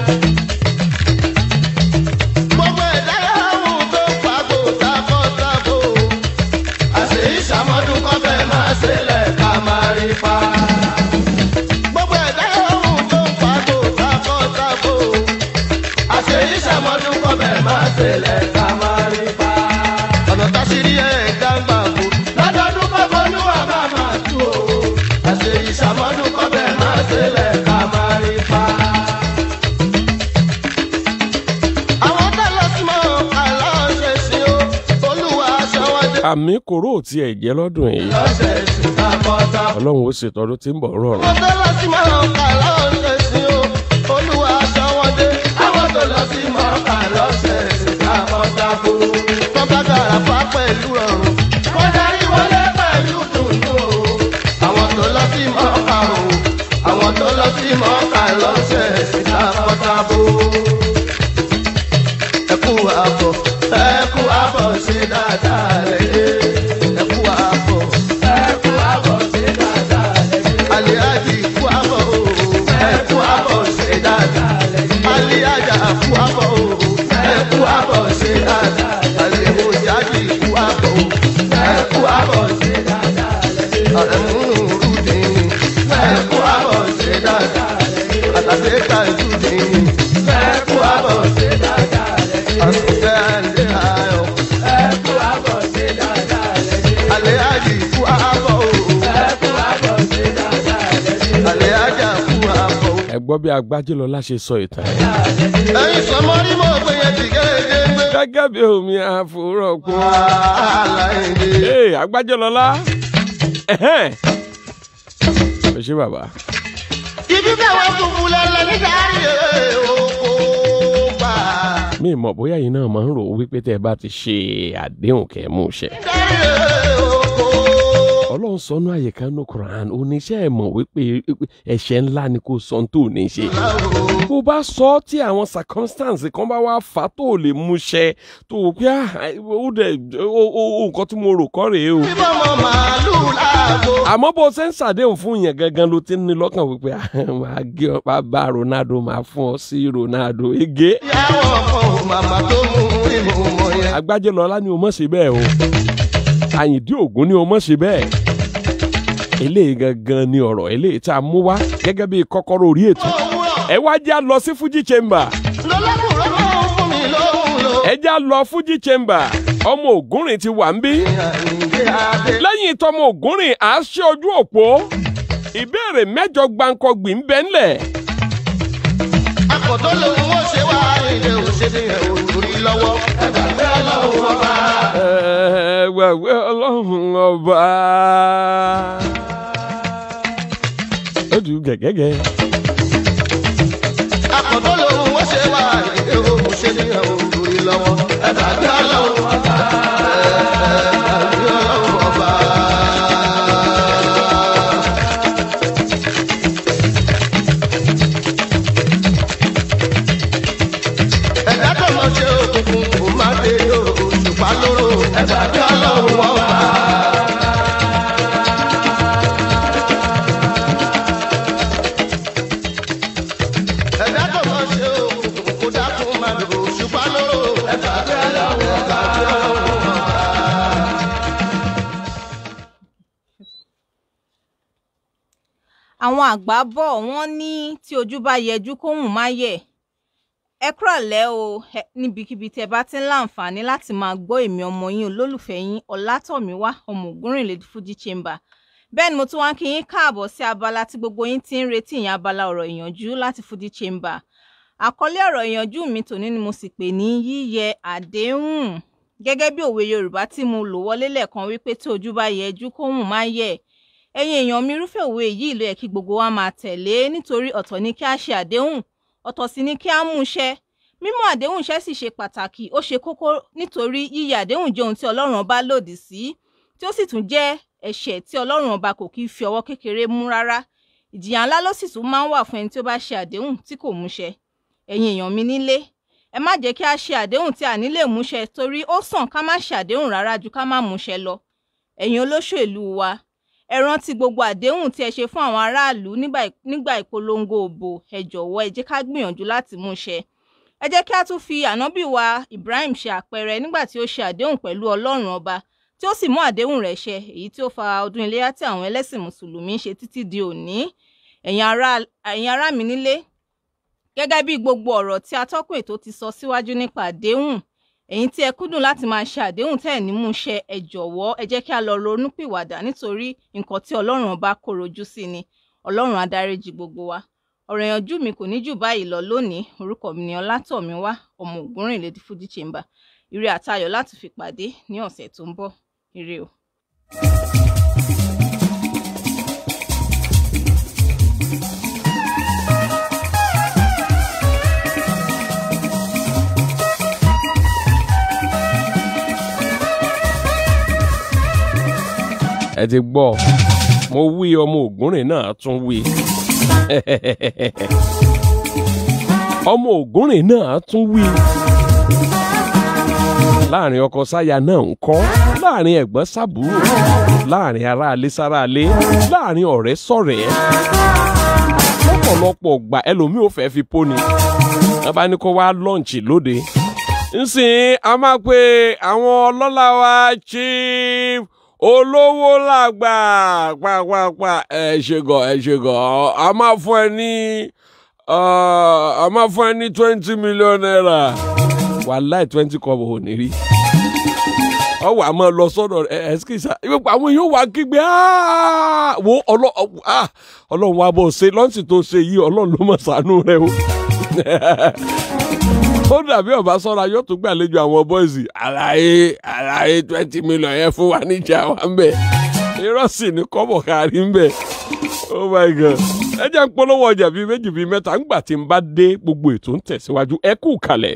ṣẹlẹ̀ ká máa rí pa. ọ̀nà táṣírí ẹ̀ dáńgbà bò lọ́dọọdún kọ́kọ́ olúwa máa máa tú o. àṣẹ ìṣàmọ́dún kọ́bẹ̀ máa ṣẹlẹ̀ ká máa rí pa. àwọn tá lọ sí mọ́ àlọ́ ṣe sí o olúwa aṣọ wọn dé. àmì kòró ò tiẹ̀ jẹ́ lọ́dún yìí lọ́sẹ̀ sí takọ́ta. ọlọ́run ó ṣètọ́dún tí ń bọ̀ rọrùn. àwọn tó lọ sí mọ́ọ̀ká lọ́sẹ̀ sí o olúwa aṣọ wọn dé. àwọn tó lọ sí mọ́ọ̀ká lọ́sẹ̀ sí takọ́tabo. wọ́n bá gàràfà pẹ̀lú ọ̀run. wọ́n darí wọlé pẹ̀lú dùnú o. àwọn tó lọ sí mọ́ọ̀ká o. àwọn tó lọ sí mọ́ọ̀ká lọ́sẹ̀ sí takọ́tabo. ẹ kú àbọ̀ ẹ kú àbọ̀ ṣe dáadáa lẹ́yìn. ẹ kú àbọ̀ ẹ kú àbọ̀ ṣe dáadáa lẹ́yìn. aliaji kú àbọ̀ o ẹ kú àbọ̀ ṣe dáadáa lẹ́yìn. aliaja kú àbọ̀ o ẹ kú àbọ̀ ṣe dáadáa. alihojaji kú àbọ̀ o ẹ kú àbọ̀ ṣe dáadáa lẹ́yìn. àrẹ̀múrúdìn ẹ kú àbọ̀ ṣe dáadáa lẹ́yìn. àtàtẹ́ka ìdúdìn ẹ kú àbọ̀ ṣe dáadáa lẹ́yìn. àtúntẹ̀ àlẹ́ ayọ̀ ẹ kú àbọ̀ ṣe dáadáa lẹ́yìn. aliaji kú àbọ̀ o ẹ kú àbọ̀ ṣe dáadáa lẹ́yìn. aliaja kú àbọ̀ o. ẹ gbọ́ bí agbájélọlá ṣe sọ ìtàn ẹ̀. ẹyin sọmọ rí mọ pé yẹn ti gẹ́gẹ́ gbé. gẹ́gẹ́ bí omi àfòrọ̀kùn. aláìní. ee agbájélọlá ẹ̀hẹ́n. ẹ ṣé bàbá. ibi bẹ́ẹ̀ wọ́n funfun lẹ́lẹ́ nígbà rí oko gbà. mi mọ̀ bóyá yìí náà máa ń rò ó wípé tẹ́ ẹ bá ti ṣe àdéhùn kẹ́ ẹ mú un ṣẹ. nígbà rí oko. ọlọ́run sọnù àyíká ní Quran oníṣẹ́ ẹ̀ mọ̀ wípé ẹ̀ṣẹ̀ ńlá ni kò sọ tó ní ṣe. bó bá sọ ọ́ tí àwọn circumstance kan bá wá fà á tó lè mú ṣẹ tó o pé ah, ó dẹ̀ ó- ó- ó nǹkan tí mo rò kọ́ rèé o. bíbọ̀ mọ màálù láàbò. àmọ́ bó ṣe ń ṣàdéhùn fún yẹn gangan ló ti ń ní lọ́kàn wípé ah, máa gé ọ máa bá Ronaldo máa fún ọ sí Ronaldo ege. ìyàwó ọkọ màmá tó mú ìmú mọ yẹn. agbájẹlọlá ni o mọ̀ ṣe bẹ́ẹ̀ o àyìndí ògún ni o mọ̀ ṣe bẹ́ẹ̀ eléyìí gangan ni ọ̀rọ̀ eléyìí tá a mú wá gẹ́gẹ́ bí kọ́kọ́rọ́ orí ètò òwúrọ̀ ẹ wá já lọ sí Fuji Chamber lọ́lọ́kùnrin náà fún mi lóhùn lò. ẹ já lọ Fuji Chamber ọmọ ògúnrìn ti wà ń bí ìyànjẹ adé. lẹ́yìn tọmọ ògúnrìn à á ṣe ojú òpó ìbéèrè mẹ́jọ gbáǹkọ́gbìn ń bẹ ńlẹ̀ akọ̀tọ́ lòun ó ṣe wá ilé òṣèlú ẹ̀ òtòrí lọ́wọ́. ẹgbàgbé ọlọ́run ọba. ẹ gbàgbé ọlọ́run ọba. ó dùn gẹ́gẹ́gẹ́. akọ̀tọ́ lòun ó ṣe wá ilé òṣèlú ẹ̀ òtòrí lọ́wọ́. ẹgbàgbé ọlọ́run ọba. ẹgbàgbé ọlọ́run ọba. ẹ̀dá tó mọ̀ ṣe òkùnkùn kò má dé òṣùpá lóró. ẹgbàgbé ọlọ́run ọba. ẹ̀dá tó mọ̀ ṣe òkùnkùn kò dákun má dé òṣùpá lóró. ẹgbàgbé ọlọ́run ọba. àwọn àgbà bọ̀ wọ́n ní tí ojú bá yẹjú kóhùn má yẹ̀ ẹ kúrọ̀lẹ́ o ẹ- níbikíbi tẹ́ bá ti ń láǹfààní láti máa gbọ́ èmi ọmọ yín olólùfẹ́ yín ọlátọ̀míwá ọmọ ògúnrìnlẹ̀ Fuji Chamber bẹ́ẹ̀ ni mo tún wá kí yín káàbọ̀ sí abala tí gbogbo yín ti ń retí ìyẹn abala ọ̀rọ̀ ìyànjú láti Fuji Chamber àkọlé ọ̀rọ̀ ìyànjú mi tòní ni mo sì pè ní yíyẹ àdéhùn gẹ́gẹ́ bí òwe Yorùbá tí mo lò wọlé lẹ́ẹ̀kan wípé tí ojú bá yẹjú kóhùn má yẹ̀ ẹ̀yin èèyàn mi irúfẹ́ òwe yìí ló yẹ kí gbogbo wa máa tẹ̀lé nítorí ọ̀tọ̀ ni kí a ṣe àdéhùn ọ̀tọ̀ sì ni kí a mú ṣẹ mímú àdéhùn ṣẹ sì ṣe pàtàkì ó ṣe kókó nítorí yíyẹ àdéhùn jẹ́ ohun tí Ọlọ́run ọba lòdì sí tí ó sì tún jẹ́ ẹ̀ṣẹ̀ tí Ọlọ́run ọba kò kí í fi ọwọ́ kékeré mú rárá ìjìyà ńlá ló sì tún máa ń wà fún ẹni tí ó bá ṣe àdéhùn tí kò múṣẹ ẹ̀yin èèyàn mi nílé ẹ má jẹ́ kí a ṣe àdéhùn tí a ní lè múṣẹ torí ó sàn ká má ṣe àdéhùn rárá ju ká má múṣẹ lọ ẹ̀yin olóṣèlú wa ẹ rántí gbogbo àdéhùn tí ẹ ṣe fún àwọn aráàlú nígbà nígbà ìpolongo òbò ẹ jọ̀wọ́ ẹ jẹ́ ká gbìyànjú láti mú ṣẹ ẹ jẹ́ kí a tún fi ànábì wa Ibrahim ṣe àpẹẹrẹ nígbà tí ó ṣe àdéhùn pẹ̀lú Ọlọ́run ọba tí ó sì mú àdéhùn rẹ̀ ṣẹ èyí tí ó fa ọdún iléyà tí àwọn ẹlẹ́sìn mùsùlùmí ń ṣe títí di òní ẹ̀yin ará ẹ̀yin ará mi nílé gẹ́gẹ́ bí gbogbo ọ̀rọ̀ tí atọ́kùn ètò ti sọ síwájú nípa àdéhùn ẹ̀yin tí ẹ kúndùn láti máa ṣe àdéhùn tẹ́ ẹ̀ ní mú ṣẹ ẹ jọ̀wọ́ ẹ jẹ́ kí a lọ ronú pìwàdà nítorí nǹkan tí ọlọ́run ọba kó rojú sí ni ọlọ́run á dáríjì gbogbo wa ọ̀rọ̀ ìyànjú mi kò ní jù báyìí lọ lónìí orúkọ mi ni ọlátọ̀míwá ọmọ ògúnrìn lady fuji chamber ire àtayọ̀ láti fi pàdé ní ọ̀sẹ̀ tó ń bọ̀ ire o. ẹ ti gbọ́ mo wí ọmọ ògúnrìn náà tún wí ọmọ ògúnrìn náà tún wí láàrin ọkọ sáya náà ń kọ́ láàrin ẹ̀gbọ́n sábúrò láàrin aráalé sáráalé láàrin ọ̀rẹ́ sọ̀rẹ́ lọ́pọ̀lọpọ̀ gbà ẹlòmíì ò fẹ́ fi póni wọ́n bá ní kó wá lọ́ǹchì lóde nsìn a máa pe àwọn ọlọ́lá wa chief olówó làgbà pàápàá ẹ ṣe gan ẹ ṣe gan a máa fún ẹ ní a máa fún ẹ ní twenty million naira wàláì twenty kọ́bọ̀ ò ní rí ọwọ́ àmọ́ lọ sọ́dọ̀ ẹ ẹsikisa ìwépa àwọn yóò wá kígbe wo ọlọ́run wa bọ̀ ṣe lọ́ǹsì tó ṣe yìí ọlọ́run ló mọ̀ ṣàánú rẹ o ó dàbí ọba sọ́ra yóò tún gbàlejò àwọn bọ́ìsì àlàyé àlàyé twenty million yẹn fún wa níjà wa ń bẹ̀ irọ́ sì ní kọ́bọ̀ kárí ń bẹ̀ oh my god ẹ jẹ́ ń polówó ọjà bíi méjì bíi mẹ́ta ńgbà tí n bá dé gbogbo ètò ń tẹ̀síwájú ẹ kú kalẹ̀.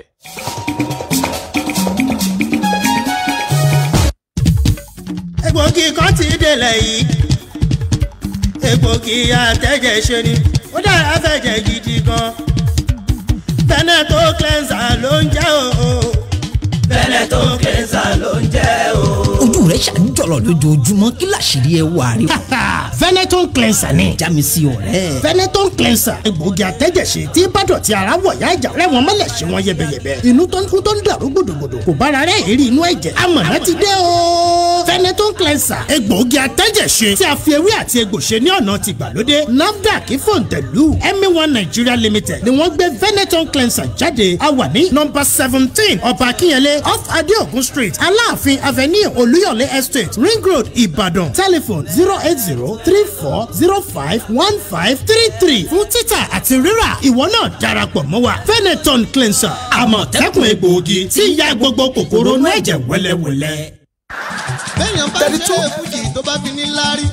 egbògi kan ti délẹ̀ yìí egbògi àtẹ̀jẹ̀ ṣe ni ó dára fẹ̀jẹ̀ gidi gan Veneto cleanser ló ń jẹ́ o. Veneto cleanser ló ń jẹ́ o. ojú rẹ̀ ṣàǹjọ̀lọ̀ lójoojúmọ́ kí làṣírí ẹ wà rí. Veneton cleanser ni. já mi sí ọ̀rẹ́. Veneton cleanser egbòogi àtẹ́jẹ̀ṣe tí bádọ̀tí ara wọ̀ yá ìjà rẹ̀ wọ́n mọ́lẹ̀ ṣe wọ́n yẹbẹyẹbẹ. inú tó ń kú tó ń dàrú gbòdògbòdò kò bára rẹ̀ èrí inú ẹ̀jẹ̀. amọ̀nà ti dé o. Veneton cleanser egbòogi àtẹ́jẹ̀ṣe tí a fi ewé àti egbò ṣe ní ọ̀nà ti gbàlódé NAFDAC fòǹtẹ̀lù ẹ̀mí one Nigeria limited ni wọ́n gbé Veneton cleanser jáde a wà ní nọ́mbà seventeen ọba akínyẹlé off adeogun street aláàfin avenue olúyọ̀lé estate ring road ìbàdàn telephone zero eight zero three four zero five one five three three fún títà àti rírà ìwọ náà darapọ̀ mọ́ wa Veneton cleanser àmọ̀tẹ́kùn egbòogi tí ń ya gbogbo kòkòrò inú ẹ̀jẹ̀ wẹ́lẹ́wẹ́lẹ́. bẹ́ẹ̀yàn bá Thirty ṣe two. fújì tó bá fi ní láárí.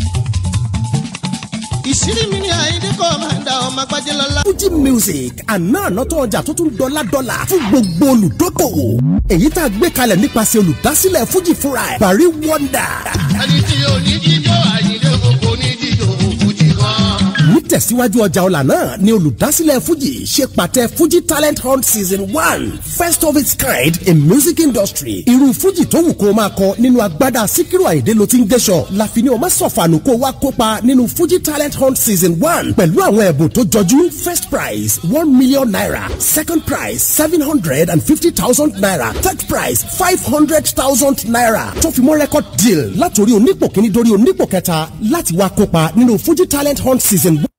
ìṣírí mi ni àyíndé kọ́ máa ń da ọmọ agbájé lọ́lá. fuji music àná ànátọ́ ọjà tó tún dọ́là dọ́là fún gbogbo olùdókòwò èyí tá a gbé kalẹ̀ nípasẹ̀ olùdásílẹ̀ fuji fúnra ẹ̀ Barry Wonder. ẹni tí ò ní jíjó àyíndé kò ní jíjó fújì kan. nítẹ̀síwájú ọjà ọ̀la náà ni olùdásílẹ̀ fuji ṣe pàtẹ fuji talent hunt season one first of its kind in music industry irú fuji tó wù kó o máa kọ nínú agbádá síkírù àyèdè ló ti ń gẹ̀ṣọ̀ láfi ní o má sọ̀fànù kó o wá kópa nínú fuji talent hunt season one pẹ̀lú àwọn ẹ̀bùn tó jọjú first prize one million naira second prize seven hundred and fifty thousand naira third prize five hundred thousand naira tó fi mọ́ record deal látòrí onípò kíní dórí onípò kẹta láti wá kópa nínú fuji talent hunt season one.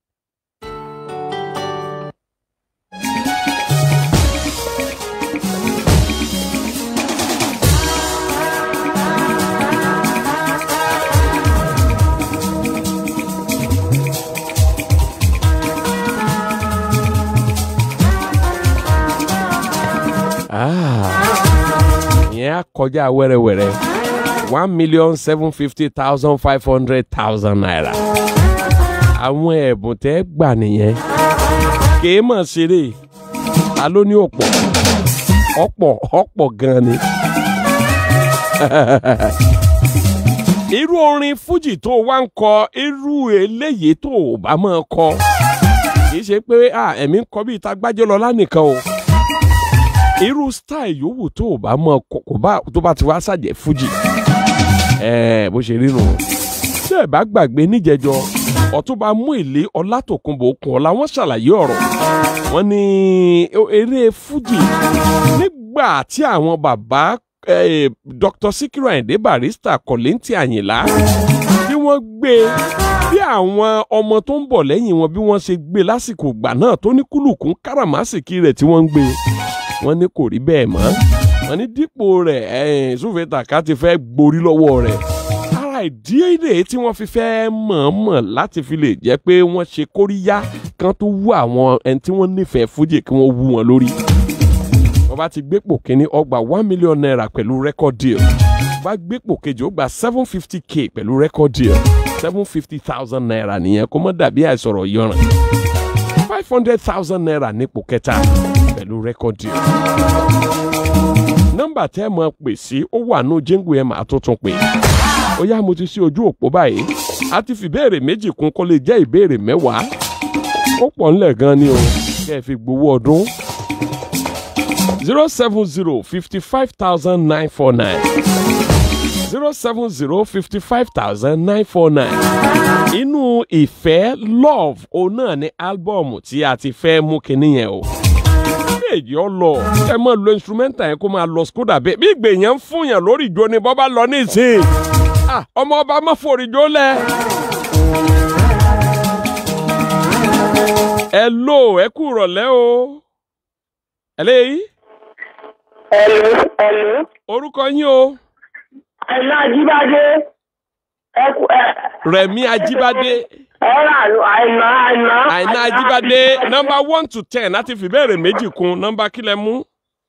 ìyẹn á kọjá wẹ́rẹ́wẹ́rẹ́ one million seven fifty thousand five hundred thousand naira àwọn ẹ̀bùn tẹ́ gbà nìyẹn kèé mọ̀ ṣeré ta ló ní ọ̀pọ̀ ọ̀pọ̀ ọ̀pọ̀ gan ni. irú orin fújì tó o wá ń kọ irú eléyìí tó o bá máa kọ kì í ṣe pé ah, ẹ̀mí ń kọ bí ìta gbájẹ́ lọ lánìkan o irú style yòówù tó o bá mọ kò kò bá tó bá ti wá ṣàjẹ́ fújì ẹ bó ṣe rí nù. tẹ́ ẹ bá gbàgbé níjẹjọ ọ̀túnba mú ìlé ọlátòkunbọ̀ okùn ọ̀la wọ́n ṣàlàyé ọ̀rọ̀ wọ́n ní eré fújì nígbà tí àwọn bàbá eh, Dr. Sikiru Ayinde Barrister Kọ̀lẹ́ntì Àyìnlá bí wọ́n gbé bí àwọn ọmọ tó ń bọ̀ lẹ́yìn wọn bí wọ́n ṣe gbé lásìkò ìgbà náà tó ní kúlùkùn káràmásìkì rẹ̀ tí wọ́n ń gbé wọ́n ní kò rí bẹ́ẹ̀ mọ́ wọ́n ní dípò rẹ̀ ẹ̀yìn sùfẹ́tà ká ti fẹ́ gborí lọ́wọ́ rẹ̀ ara ìdí èdè tí wọ́n fi fẹ́ mọ̀ọ́mọ̀ láti fi lè jẹ́ pé wọ́n ṣe kóríyá kan tó wú àwọn ẹni tí wọ́n nífẹ̀ẹ́ fújì kí wọ́n wú wọn lórí wọ́n bá ti gbépò kínní ọgbà one million naira pẹ̀lú record deal wọ́n bá gbépò kejì ó gba seven fifty k pẹ̀lú record deal seven fifty thousand naira nìyẹn kó mọ́ dàbí àìsọ̀rọ̀ yọràn five hundred thousand naira nípò kẹta pẹ̀lú record deal. nọ́mbà tẹ́ ẹ mọ̀ pè sí ó wà nù jíǹgù ẹ̀ máa tuntun pè ó yá mo ti ṣí ojú òpó báyìí a ti fi ìbéèrè méjì kún kó lè jẹ́ ìbéèrè mẹ́wàá ó pọ̀ ńlẹ̀ gan ni o kẹ́ ẹ fi gbowó ọdún zero seven zero fifty five thousand nine four nine zero seven zero fifty five thousand nine four nine. inú ìfẹ́ love òun náà ni álbọ̀mù tí a ti fẹ́ mú kinní yẹn o. méjì ọ lọ ẹ máa lo instrumental yẹn kó máa lọ skoda bẹ́ẹ̀ bí ìgbè yẹn ń fún yàn lórí ìjó ni bọ́ bá lọ ní ìsìn. Ah, ọmọ ọba má forí jó lẹ. ẹ lò ẹ kú rọ̀lẹ́ o. ẹ léyìí. Ẹ̀lú ẹ̀lú. orúkọ yín o. Ẹ̀lú Ajíbádé. Ẹ̀kú ẹ̀. Rẹ̀mí Ajíbádé. Ẹ̀rọ àìná àìná. Àìná Ajíbádé nọmba one to ten láti fìbéèrè méjì kún nọmba kílẹ̀ mú.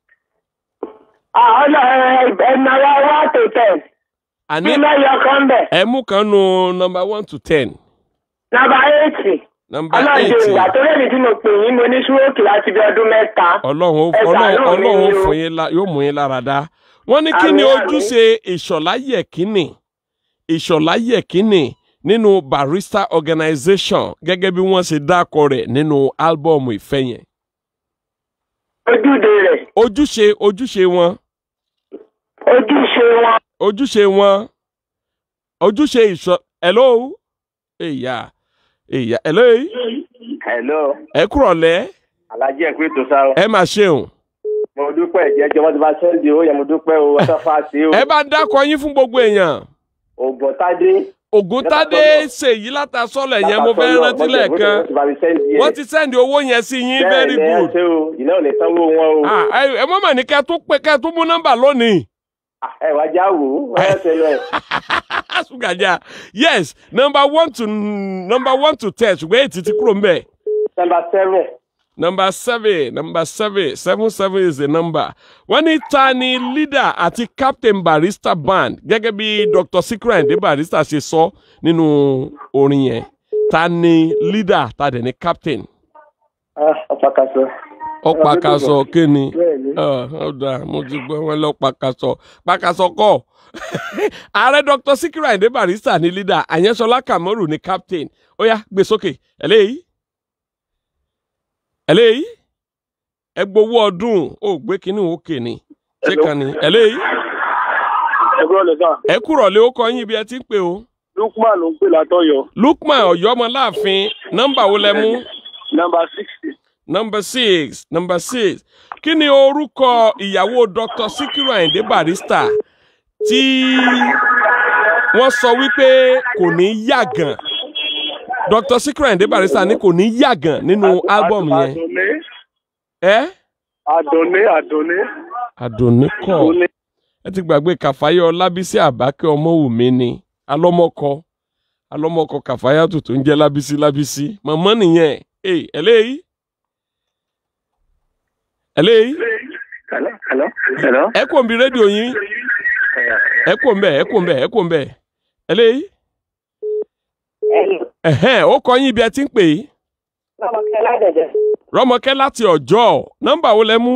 Ọ̀nà ẹ̀nàwó wá tó tẹ̀. Àní Bí mẹ́yọ kan bẹ̀. ẹ mú kan nu nọmba one to ten. Nàbà éètì. Nọmba Ọlọ́run eight. ṣe ìgbà tó lẹ́ni tí mo pè yín mo ní ṣúrókì láti bí ọdún mẹ́ta. Ọlọ́run ó- Ẹ Ọlọ́run ṣàánú mi Ọlọ́run ó ni o. fún yín lá- yóò mú yín lára dá. Wọ́n ní kí ni Àmín, àmín. ojúṣe ìṣọ̀lá yẹ̀kínì ìṣọ̀lá yẹ̀kínì nínú Barrister Organization gẹ́gẹ́ bí wọ́n ṣe dákọ rẹ̀ nínú álbọ̀mù ìfẹ́ yẹn. Ojúde rẹ̀. Ojúṣe ojúṣe wọn. Ojúṣe wọn. ojúṣe wọn ojúṣe ìṣọ hello èyà èyà hello hello ẹ kúrọ̀lẹ́ alhaji ẹ pé tó sá o ẹ máa ṣeun mo dúpẹ́ ìjẹ́jọ́ wọn ti bá sẹ́ndì ó yẹ mo dúpẹ́ o ọ̀sán fàásì o ẹ bá dákọ yín fún gbogbo èèyàn ògùntàdé ògúntádé ṣèyí látàsọ́lẹ̀ yẹn mo fẹ́ rántí lẹ́ẹ̀kan wọ́n ti sẹ́ndì owó yẹn sí yín very good bẹ́ẹ̀ o ìná ò lè sanwó wọn o Ah, ẹ ẹ mọ̀ mọ̀ ní kẹ́ ẹ tún pé kẹ́ ẹ tún mú nọ́mbà lónìí. ẹ wá já wò ó wọ́n yẹ ṣẹlẹ̀ Sugaja yes number one to number one to ten ṣùgbọ́n èyí ti kúrò ń bẹ̀. number seven Number seven, number seven, seven seven is the number. Wọ́n ní ta ni leader àti captain Barrister band gẹ́gẹ́ bí Dr. Sikiru Ayinde Barrister ṣe sọ nínú orin yẹn. Ta ni leader ta dẹ̀ ni captain? ọ̀pàkàṣọ. Ọ̀pàkàṣọ kíni? Bẹ́ẹ̀ni. Ọ̀dà mo ti gbọ́ wọn lọ pàkàṣọ. Pàkàṣọ kọ̀. Ààrẹ Dr. Sikiru Ayinde Barrister ni leader, Àyẹ́sọlá Kamoru ni captain. Ó yá gbé sókè. Ẹlẹ́yìí ẹlẹ́yìí ẹ gbowó ọdún ó gbé kínní òkè ni ṣé kan ni ẹlẹ́yìí ẹgbẹ́ ọ̀lẹ́ sà ẹ kúrọ̀ lé ó kọ yín ibi ẹ ti ń pè o. lukman ló ń pè látọ̀yọ́ Lukman ọ̀yọ́mọláàfin nọ́mbà wo lẹ mú. nọ́mbà sixty number six number six kí ni orúkọ ìyàwó Dr. Sikiru Ayinde Barrister tí wọ́n sọ wípé kò ní yàgàn Dr. Sikiru Ayinde Barrister ní kò ní yàgàn nínú álbọ̀mù yẹn. àdùnní ẹ àdùnní àdùnní àdùnníkọ ẹ ti gbàgbé kàfáyé ọlábísí àbákẹ́ ọmọwùmí ni alọ́mọkọ alọ́mọkọ kàfáyàtù tó ń jẹ́ lábísí lábísí màmá nìyẹn ẹ ẹlẹ́yìí ẹlẹ́yìí hello hello hello. ẹ kò ń bi rédíò yín ẹ kò ń bẹ ẹ kò ń bẹ ẹ kò ń bẹ ẹlẹ́yìí ẹ̀hẹ́n ó kọ yín ibi ẹ ti ń pè é Lọ́mọkẹ́ ládẹ̀dẹ̀. rọmọkẹ́ láti ọjọ́ nọ́mbà wo lẹ mú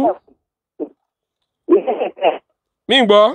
mí ń gbọ́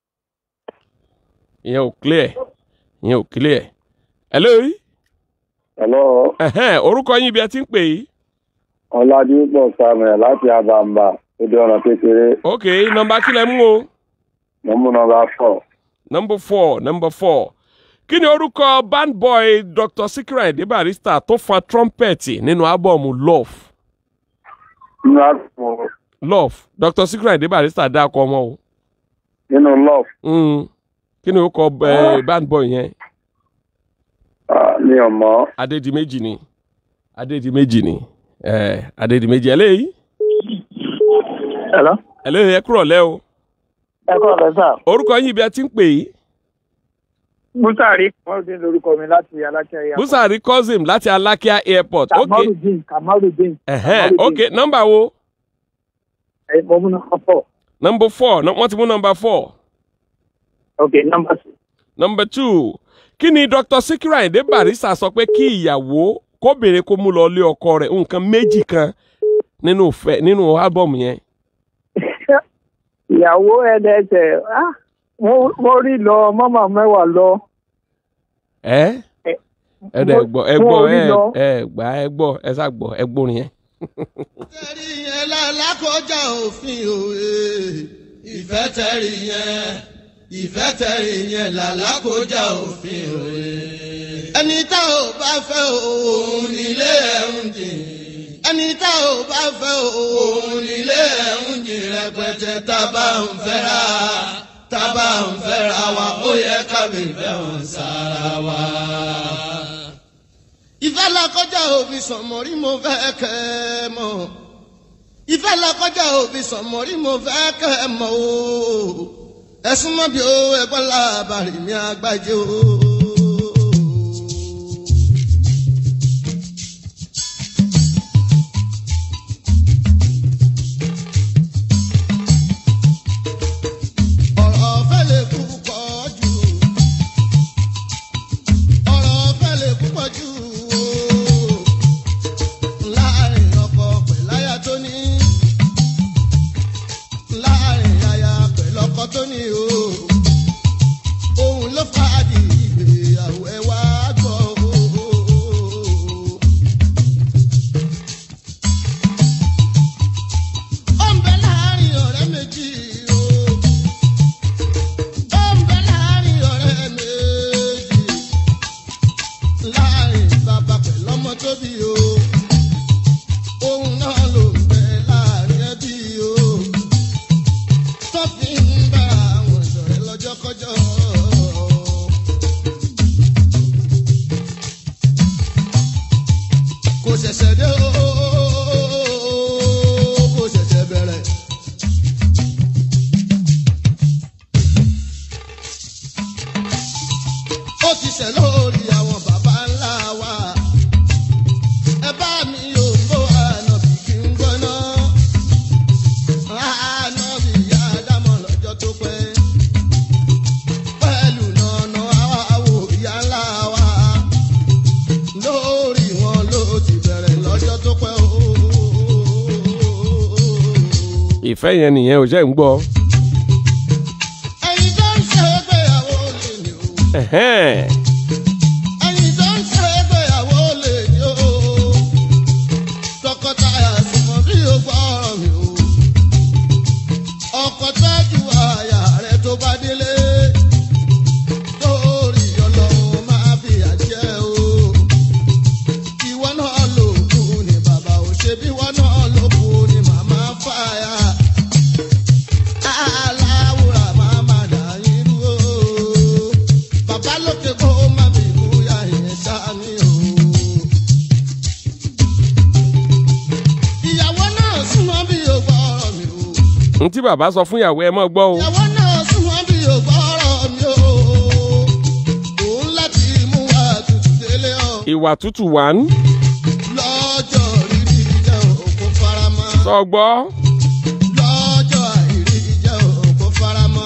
ìyẹn ò clear ìyẹn ò clear ẹlẹ́yìí hello ẹ̀hẹ́n orúkọ yín ibi ẹ ti ń pè é ọládúpọ̀ samuel láti àbàmbà èdè ọ̀nà kékeré ok nọ́mbà kí lẹ mú o mo mú nọ́mbà four number four number four kí ni orúkọ band boy Dr. Sikiru Ayinde Barrister tó fa trumpet nínú ábọ̀mù love nínú àpò love Dr. Sikiru Ayinde Barrister dá akọ ọmọ o nínú love Mm. kí ni orúkọ eh, band boy yẹn ah, mi ò mọ̀ Adédìméjì ni Adédìméjì ni eh, Adédìméjì eléyìí hello eléyìí ẹ kúrọ̀ lẹ́ o ẹ kọ́ ọ̀fẹ́ sà. orúkọ yín ibi ẹ ti ń pè yìí. Búsàrí Kamarudin lorúkọ mi láti Alákẹ́ Airport. busari cousin láti alákíá airport ok Kamarudin Kamarudin. ẹ̀hẹ́n ok nọ́mbà wo Ẹ mo mú nọmba four. nọ́mbà four nọ- wọ́n ti mú nọ́mbà four Ok nọmba six. nọ́mbà two kí ni dr sikiru ayinde barista sọ pé kí ìyàwó kóbìnrin kó mú lọ lé ọkọ rẹ̀ nǹkan méjì kan nínú fẹ́ nínú álbọ̀mù yẹn. Ìyàwó ẹlẹ́sẹ̀ ah, mo mo rí lọ mọ́mà mẹ́wàá lọ. ẹ ẹ dẹ gbọ́ ẹ mo gbọ́ rí ẹ lọ. ẹ gbà ẹ gbọ́ ẹ sá gbọ́ ẹ gbórin yẹn. yẹn lálákọjá òfin òwe ìfẹ́ tẹ̀rí yẹn ìfẹ́ tẹ̀rí yẹn lálákọjá òfin òwe. ẹni tá ò bá fẹ́ òun nílé ẹ̀ ń jìn ẹni tá ò bá fẹ́ òun nílé ẹ̀ ń jìn rẹpẹtẹ tá a bá ń fẹ́ra tá a bá ń fẹ́ra wa ó yẹ ká mi fẹ́ wọn sára wa ìfẹ́ la kọjá òbí sọ̀mọ́rí mo fẹ́ kẹ́ ẹ mọ̀ ìfẹ́ la kọjá òbí sọ̀mọ́rí mo fẹ́ kẹ́ ẹ mọ̀ o ẹ̀sùn mọ́ bí o ẹ̀gbọ́n làbàrí mi àgbájé o. ọ̀rọ̀ ọ̀fẹ́ lè kú pọ̀ jù ọ̀rọ̀ ọ̀fẹ́ lè kú pọ̀ jù o láàrin ọkọ pẹ̀láyà tó ní láàrin aya pẹ̀lọ́kọ tó ní o òun ló fàájì ìgbéyàwó ẹ wá gbọ́ o. ó ń bẹ láàrin ọ̀rẹ́ méjì o ó ń bẹ láàrin ọ̀rẹ́ méjì láàrin bàbá pẹ̀lú ọmọ tó bí o òun náà ló ń bẹ láàrin ẹbí o tó fi ń bá àwọn ìṣọ̀rẹ́ lọ́jọ́kọ́jọ́. kò ṣẹ̀ṣẹ̀ dé o kò ṣẹ̀ṣẹ̀ bẹ̀rẹ̀. ó ti ṣẹ̀ lórí àwọn baba ńlá wa. ẹ bá mi ò ń bó ànábì kí n gbọ́ná. ànábì ìyá ádámọ̀ lọ́jọ́ tó pẹ́. pẹ̀lú nànà àwò ìyá ńlá wa. lórí wọn ló ti bẹ̀rẹ̀ lọ́jọ́ tó pẹ́ o. ìfẹ́ yẹn nìyẹn ò ṣe ń gbọ́. ẹ̀yin tó ń ṣe ìgbéyàwó lè ní o. ẹ̀hẹ́n. ẹ̀yin tó ń ṣe ìgbéyàwó lè ní o. tọkọtaya sùnmọ́ bí o gbọ́ ọ̀rọ̀ mi o. ọkọ tọ́jú àyà rẹ tó bá délé. torí ọlọ́run máa fi àjẹ́ o. ìwọ náà ló kú ni bàbá ò ṣe bí ìwọ náà ló kú ni màmá fàyà. aláwòrán máa má dà yín rú o. bàbá lókè kó má fi búyà yẹn dání o. ìyàwó náà súnmọ́ bí o gbọ́ ọ̀rọ̀ mi o. n tí bàbá sọ fún ìyàwó ẹ mọ́ gbọ́ o. ìyàwó náà súnmọ́ bí o gbọ́ ọ̀rọ̀ mi o. òun láti mú wa tutù délé ọ. ìwà tútù wà ń. lọ́jọ́ rírí jẹ́ òkú faramọ́. sọ gbọ́. lọ́jọ́ àìrí jẹ́ òkú faramọ́.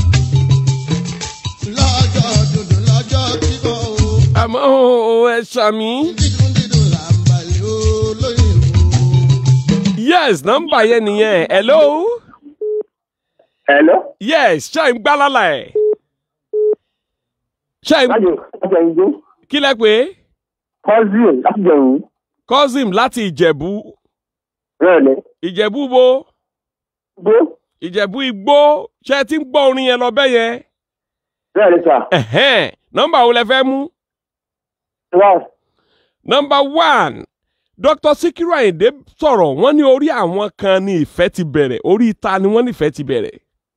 lọ́jọ́ dúdú lọ́jọ́ kíkọ́ o. àmọ́ o ẹ ṣàmì. dídùn dídùn là ń balẹ̀ o lóyìn o. yes nọ́mbà yẹn nìyẹn hello. Hello. yes ṣáà ń gbá lálà ẹ̀. ṣáà ń. láti ìjẹ̀yìnjú. kí lẹ pé. cousin láti ìjẹ̀yìnjú. cousin láti ìjẹ̀bú. bẹ́ẹ̀ni. ìjẹ̀bú bo. gbó. ìjẹ̀bú igbó ṣé ẹ ti ń gbọ́ orin yẹn lọ bẹ́ẹ̀ yẹn. bẹ́ẹ̀ni sà. ẹ̀hẹ́n nọ́mbà wo lẹ fẹ́ mú. one. nọ́mbà one dr sikiru ayinde sọ̀rọ̀ wọ́n ní orí àwọn kan ní ìfẹ́ ti bẹ̀rẹ̀ orí ìta ni wọ́n ní ìfẹ́ ti bẹ̀rẹ̀.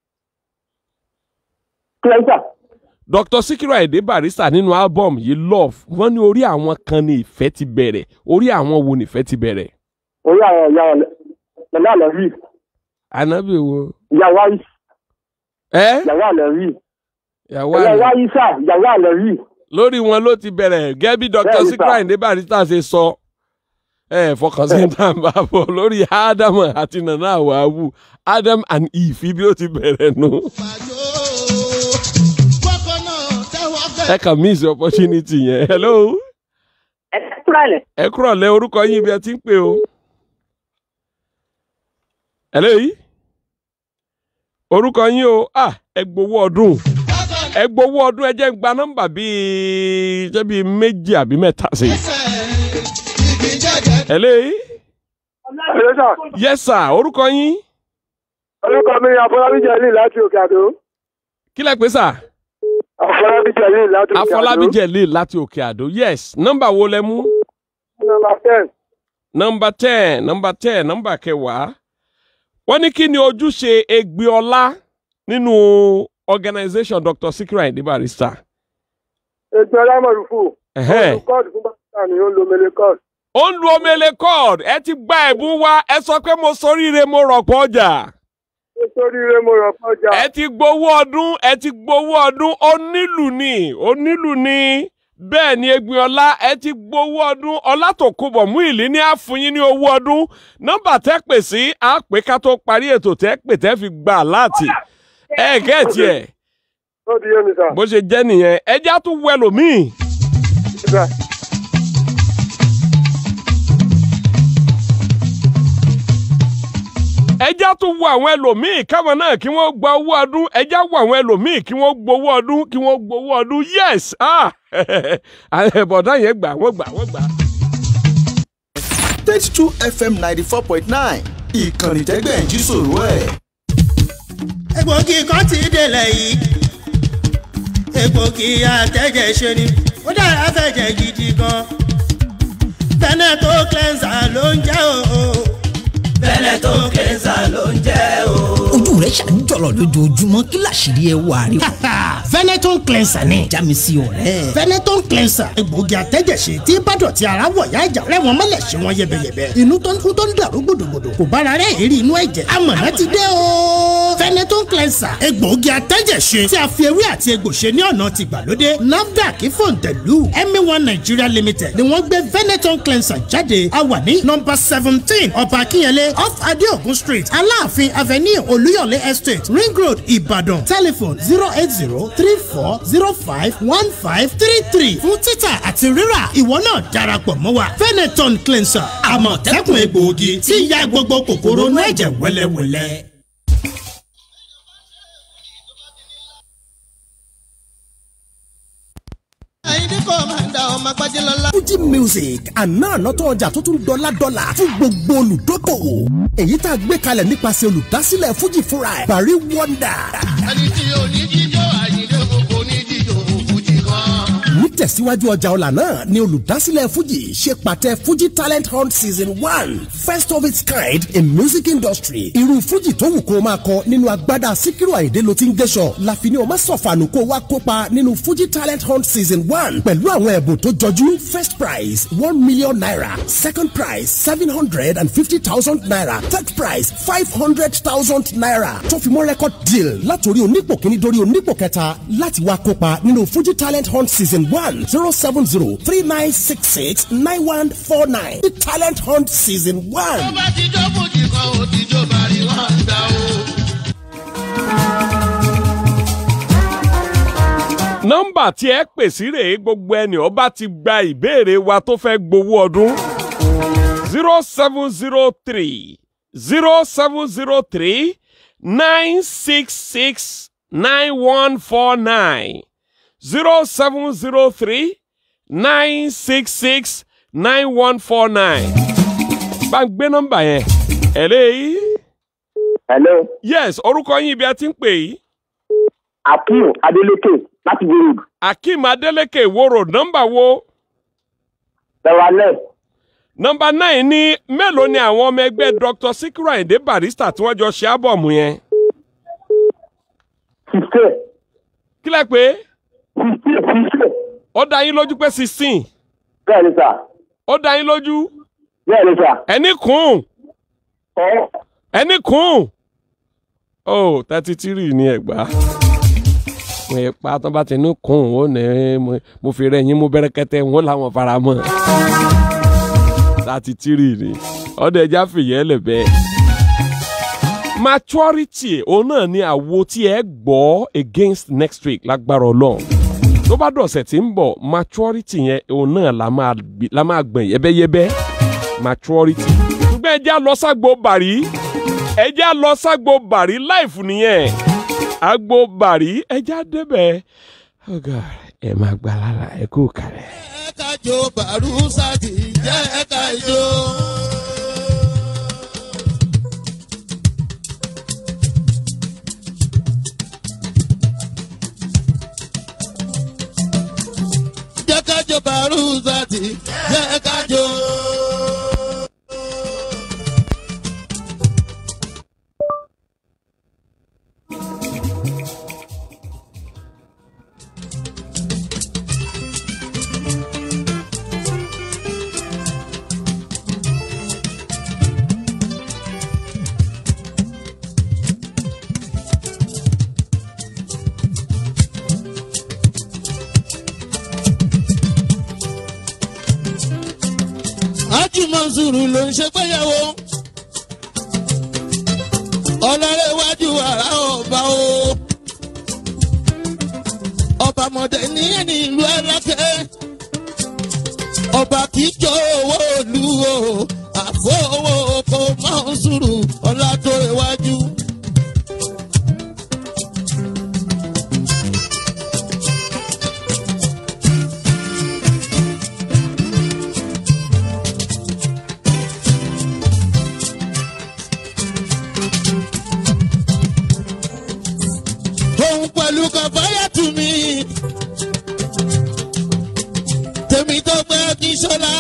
kílẹ̀ńtà. dr sikiru ayinde barista nínú album yìí love wọ́n ní orí àwọn kan ní ìfẹ́ ti bẹ̀rẹ̀ orí àwọn wo ní ìfẹ́ ti bẹ̀rẹ̀. orí àwọn ìyá wọn lọ́nà àlọ́ yìí. ànábì wo. ìyá wáyé. ẹ yàwó àlẹ́rí ìyàwó ẹ̀yà àlẹ́ wáyé sà yàwó àlẹ́rí lórí wọn ló ti bẹ̀rẹ̀ gẹ́gẹ́ bí dr Bẹ́ẹ̀ni, sikra sir. inde barista ṣe sọ ẹ fọkàn sí tá a bá bọ̀ lórí ádámù àti nana àwàwù adam and eve bí ó ti bẹ̀rẹ̀ nù. ẹ kàn miss opportunity yẹn hello ẹ kúrọ̀lẹ́. ẹ kúrọ̀ lẹ orúkọ yín bí ẹ ti ń pè o. hello yìí orúkọ yín o ah ẹ gbowó ọdún ẹ gbowó ọdún ẹ jẹ́ ń gba nọ́mbà bíi jẹ́ bíi méjì àbí mẹ́ta sí i. hello yìí Hello, sir. yes sir orúkọ yín orúkọ mi ni Afọlábí Jẹ̀lí láti Òkè Àdó. kí lẹ pè sà Afọlábí Jẹ̀lí láti Òkè Àdó. afọlábí jẹ̀lé láti òkè àdó yes nọ́mbà wo lẹ mú Nọ́mbà ten. nọ́mbà ten nọ́mbà ten nọ́mbà kẹwàá wọ́n ní kí ni ojúṣe Egbiola nínú organisation dr sikiru ayinde barrister. Ètò ọlámọ̀rúfù. Ẹ̀hẹ́n. Kọ́ọ̀dù fún bàtà ni ó ń lo mele kọ́ọ̀dù. ó ń lu omele cord ẹ ti gba ẹ̀bùn wa ẹ sọ pé mo soríire mo rọ̀pọ̀ ọjà. Nítorí rẹ̀ mo rọ̀ fọ́jà. ẹ ti gbowó ọdún ẹ ti gbowó ọdún onílù ni onílù ni bẹ́ẹ̀ ni Egbiola ẹ ti gbowó ọdún ọlátòkùbọ̀ mú ìlí ní àfúnyín ní owó ọdún nọ́mbà tẹ́ pè sí àpè ká tó parí ètò tẹ́ pè tẹ́ fi gbà láti ẹ gẹ́ẹ̀tì ẹ̀ Ó di yé mi sà. bó ṣe jẹ́ nìyẹn ẹ já tún wẹ lòmíì. Sà. ẹjá tún wo àwọn ẹlòmíì káwọn náà kí wọ́n gba owó ọdún ẹjá wo àwọn ẹlòmíì kí wọ́n gbowó ọdún kí wọ́n gbowó ọdún yes ah bọ̀dá yẹn gbà wọ́n gbà wọ́n gbà. thirty two fm ninety four point nine ìkànnì tẹ́gbẹ́ ń jí sòrò ẹ̀. egbògi kan ti délẹ̀ yìí egbògi àtẹ̀jẹ̀ ṣe ni ó dára fẹ̀jẹ̀ gidi gan Veneto cleanser ló ń jẹ́ o. Veneto cleanser ló ń jẹ́ o. ojú rẹ̀ ṣàǹjọ̀lọ̀ lójoojúmọ́ kí làṣírí ẹ wà rí. Veneton cleanser ni. já mi sí ọ̀rẹ́. Veneton cleanser egbògi àtẹ̀jẹ̀ṣe tí bádọ̀tí ara wọ̀ yá ìjà rẹ̀ wọ́n mọ̀lẹ̀ ṣe wọ́n yẹbẹyẹbẹ. inú tó ń kú tó ń dàrú gbòdògbòdò kò bára rẹ̀ èrí inú ẹ̀jẹ̀. amọ̀nà ti dé o. Veneton cleanser egbògi àtẹ̀jẹ̀ṣe tí a fi ewé àti egbò ṣe ní ọ̀nà ti gbàlódé. NAFDAC fòǹtẹ̀lù ẹ̀mí one Nigeria limited ni wọ́n gbé Veneton cleanser jáde. a wà ní nọmba seventeen ọba akínyẹlé off adeogun street aláàfin avenue olúyọ̀lé estate ring road ìbàdàn telephone zero eight zero three four zero five one five three three fún títà àti rírà ìwọ náà darapọ̀ mọ́ wa Veneton cleanser àmọ̀tẹ́kùn egbòogi tí ń ya gbogbo kòkòrò inú ẹ̀jẹ̀ wẹ́lẹ́wẹ́lẹ́. àyíndé kò máa ń da ọmọ agbájé lọ́la. fuji music àná ànátọ́ ọjà tó tún dọ́là dọ́là fún gbogbo olùdókòwò èyí tá a gbé kalẹ̀ nípasẹ̀ olùdásílẹ̀ fuji fúnra ẹ̀ Barry Wonder. ẹni tí ò ní jíjó àyíndé kò ní jíjó fújì kan. nítẹ̀síwájú ọjà ọ̀la náà ni olùdásílẹ̀ fuji ṣe pàtẹ fuji talent hunt season one first of its kind in music industry irú fuji tó wù kó o máa kọ nínú agbádá síkírù àyèdè ló ti ń gẹ̀ṣọ̀ láfi ni o má sọ̀fànù kó o wá kópa nínú fuji talent hunt season one pẹ̀lú àwọn ẹ̀bùn tó jọjú first prize one million naira second prize seven hundred and fifty thousand naira third prize five hundred thousand naira tó fi mọ́ record deal látòrí onípò kíní dórí onípò kẹta láti wá kópa nínú fuji talent hunt season one zero seven zero three nine six six nine one four nine the talent hunt season one. tó bá ti jó fújì kan ò ti jó Barry Wonder o. nọ́mbà tí ẹ pè sí rèé gbogbo ẹni ọba ti gba ìbéèrè wa tó fẹ́ gbowó ọdún zero seven zero three zero seven zero three nine six six nine one four nine zero seven zero three nine six six nine one four nine bá ń gbé nọ́mbà yẹn ẹ léyìí. hello yes orúkọ yín ibi ẹ ti ń pè yìí. akeem adeleke láti wo road akeem adeleke wo road nọ́mbà wo. lẹ́wàlẹ́ nọ́mbà nine ní mélòó ni àwọn ọmọ ẹgbẹ́ dr sikiru ayinde barrister tí wọ́n jọ ṣe ábọ̀mù yẹn. sixteen kí lẹ pé sixteen sixteen ó dá yín lójú pé sixteen bẹ́ẹ̀ ni sà ó dá yín lójú bẹ́ẹ̀ ni sà ẹni kùn ẹ̀ ẹni kùn oh thirty three ní ẹ̀gbá mo ẹ̀ pa tó bá ti ní kún ó ní mo- mo fi rẹ̀ yín mú bẹ́rẹ́kẹ́tẹ́ wọn làwọn fara mọ́ thirty three ni ọdẹ ẹja fìyẹ́ lẹ̀ bẹ́ẹ̀. maturity òun náà ni àwo tí ẹ gbọ́ against next week lágbára ọlọ́run tó bá dọ̀sẹ̀ tí ń bọ̀ maturity yẹn òun náà la máa gbi- la máa gbọ̀n yẹ́bẹ́yẹ́bẹ́ maturity. ṣùgbọ́n ẹja lọ ságbo bàrí ẹja lọ ságbo bàrí láìfù nìyẹn agbo bàrí ẹja débẹ̀ oh God ẹ máa gbà lára ẹ kú kàlẹ̀. ẹ̀ka jó bàrúsà ti jẹ́ ẹ̀ka jó. jẹ́ ká jó bàrúsà ti jẹ́ ẹ̀ka jó. Ajímọ̀sùrù ló ń ṣe gbéyàwó. Ọlọ́rẹ́ iwájú àrà ọba o. Ọba mọ̀dé ní ẹni ìlú Alákẹ́. Ọba kì í jọ owó òlu o. Àfọ owó oko máa ń sùrù ọlá tó iwájú. òun pẹ̀lú kàfáyà tù mí. tèmi tó pẹ́ kí sọ́lá.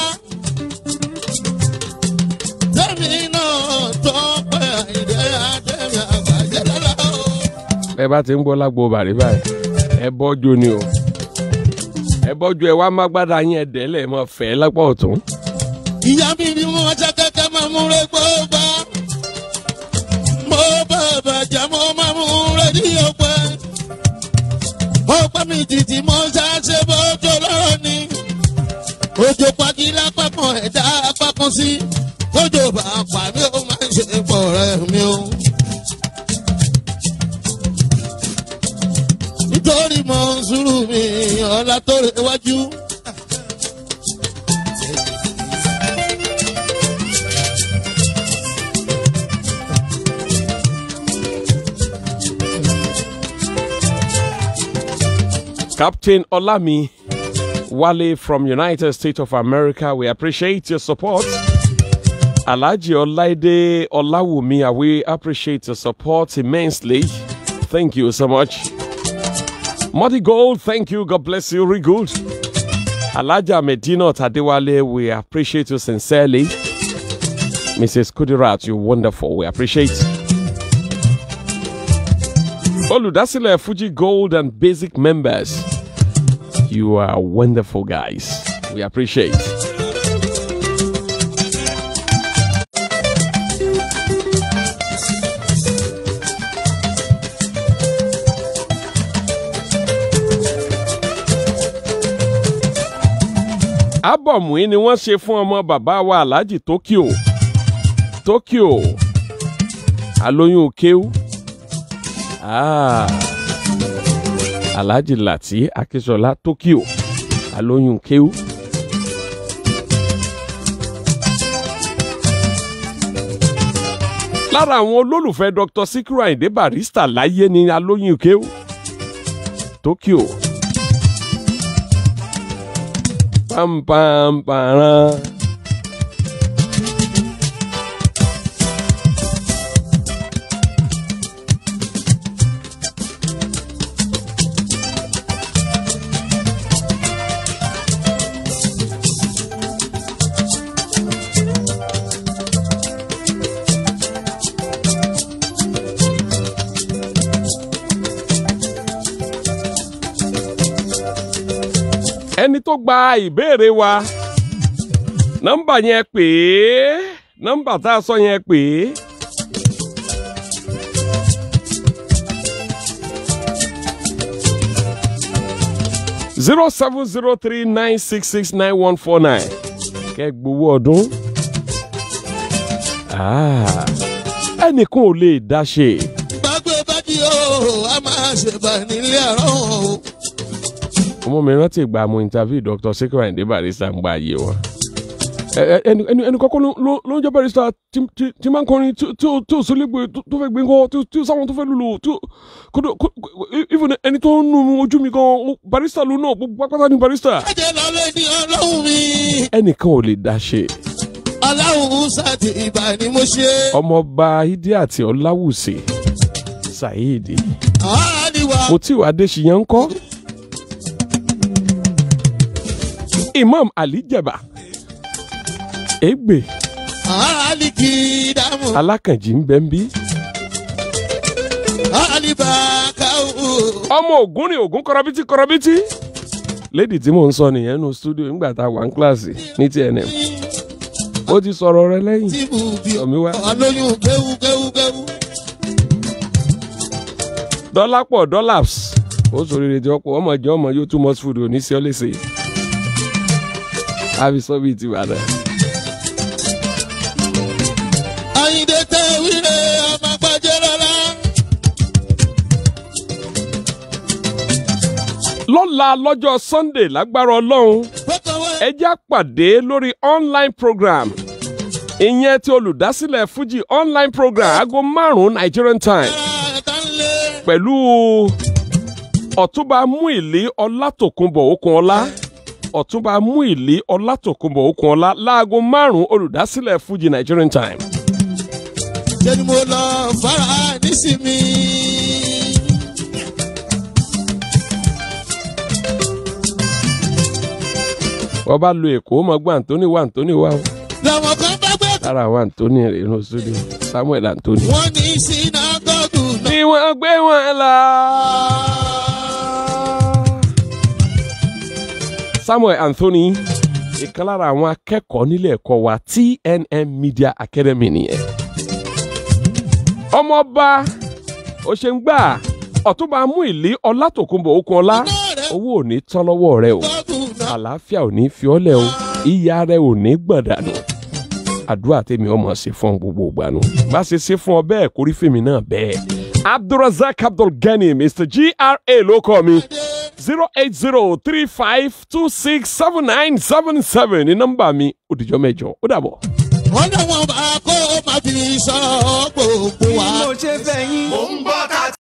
tèmi náà tó pẹ́ àìdẹ́ àdẹ́mi àgbàjẹ́ lọ́la o. ẹ bá ti ń gbọ́ lágbo bàrí báyìí ẹ bọ́jú ni o ẹ bọ́jú ẹ wá má gbádà yín ẹ dẹ́lẹ̀ mọ́ fẹ́ lápá ọ̀tún. ìyá mi ni mo ṣe kẹ́kẹ́ máa mú rẹ gbọ́ bá. mo bá bàjẹ́ mo máa mú rẹ ní ọpẹ́. ọpẹ́ mi títí mo ṣàṣe bọ́jọ́ lọ́rọ̀ ni. òjò pagi lápapọ̀ ẹ̀dá apákan sí. òjò bá pa mí ó máa ń ṣe pọ̀ rẹ̀ mi o. nítorí mo ń sùúrù mi ọ̀la tó rẹ̀ wájú. Captain Olami Wale from United States of America, we appreciate your support. Alaji Olaide Olawumi, we appreciate your support immensely. Thank you so much. Muddy Gold, thank you. God bless you. Really good. Alaja Medina Tadewale, we appreciate you sincerely. Mrs. Kudirat, you're wonderful. We appreciate. Oludasile Fuji Gold and Basic members, you are wonderful guys. We appreciate. ábọ̀mù yìí ni wọ́n ṣe fún ọmọ bàbá wa alhaji tokyo tokyo alóyún kéwú ah. alhaji lati akínsọlá tokyo alóyún kéwú. lára àwọn olólùfẹ́ dr sikiru ayinde barista láyé ni alóyún kéwú tokyo pampamparan. ẹni tó gba ìbéèrè wa nọ́mbà yẹn pè é nọ́mbà tá a sọ yẹn pè é zero seven zero three nine six six nine one four nine kẹ́ gbowó ọdún. Ah, ẹnìkan ò lè dá ṣe. gbàgbé bá di o a máa ṣèbà nílé àárọ̀ o. ọmọ mi rántí ìgbà mo interview dr sekiru ayinde barrister ń gba ayé wọn. Ẹ- ẹ- ẹni ẹni ẹni kọ́kọ́ ló- ló ló ń jẹ́ barrister tí tí- tí máa ń kọrin tí tí ó- tí ò sí lẹ́gbẹ̀ẹ́ tó- tó fẹ́ gbé nǹkan tí tí ó sáwọn tó fẹ́ lùlù tí ó kódò kó- kó- even ẹni tó ń nu ojú mi gan ó- barrister ló náà gbogbo pátá ní barrister. ẹ̀jẹ̀ lọ́lẹ̀ ní ọlọ́run mi. ẹnìkan ò lè dá ṣe. aláwọ̀ sàtì ìbà ni mo ṣe. ọmọọba idiat ọláwùsì saheed àríwá mo tí wàá dé ṣìyàn ń kọ́. imam ali jẹba egbe àlìkì dàmú. alákànjì ń bẹ ń bí. àlìbàkà o. ọmọ ògún ni ògún kọrọbítí kọrọbítí. lady tí mò ń sọ nìyẹn nù studio nígbà tá a wà ní kíláàsì ní tnm ó ti sọ̀rọ̀ rẹ lẹ́yìn ọ̀mí wá. olóyún kéwu kéwu kéwu. dọ́là pọ̀ dọ́làps ó sòrèrè tí ọ̀pọ̀ ọmọ ìjọ ọmọ yóò too much food ò ní sí ọ léṣe. àbí sọ bíi ti bàdàn. àyìndé tẹ wíre ọmọ gbàjẹ́ rárá. lọ́la lọ́jọ́ sunday lágbára ọlọ́run ẹ já pàdé lórí online program ìyẹn tí olùdásílẹ̀ fuji online program aago márùn-ún nigerian time pẹ̀lú ọ̀túnba muili ọlátòkunbọ̀ okunola ọ̀túnba muili ọlátòkunbọ̀ okunola láago márùn-ún olùdásílẹ̀ fuji nigerian time. ṣé ni mo lọ fara nísìmí. wọ́n bá lo èkó mọ́ gbọ́ anthony wa anthony wa o. làwọn kan bá gbé lára àwọn anthony rẹ̀ inú studio samuel anthony. wọn ní sinagogu náà. ni wọ́n gbé wọn lọ. samuel anthony ìkan lára àwọn akẹ́kọ̀ọ́ nílé ẹ̀kọ́ wa tnm media academy nìyẹn. ọmọọba òṣèǹgbà ọ̀túnba Múyìlí ọlátòkunbọ̀ okunola owó ò ní tán lọ́wọ́ rẹ o àlàáfíà ò ní fi ọ́ lẹ̀ o ìyá rẹ ò ní gbọ̀dànù àdúrà tèmi ọmọ ṣe fún ọ gbogbo ìgbàanu bá ṣe ṣe fún ọ bẹ́ẹ̀ kórí fèmí náà bẹ́ẹ̀ abdulrasaq abdulgani mr gra ló kọ́ mi zero eight zero three five two six seven nine seven seven ní nọ́mbà mi òdìjọ́ mẹ́jọ ó dàbọ̀. wọ́n náà wọ́n bá kó má fi sọ gbogbo wa. bí mo ṣe fẹ́ yín. mò ń bọ́ ká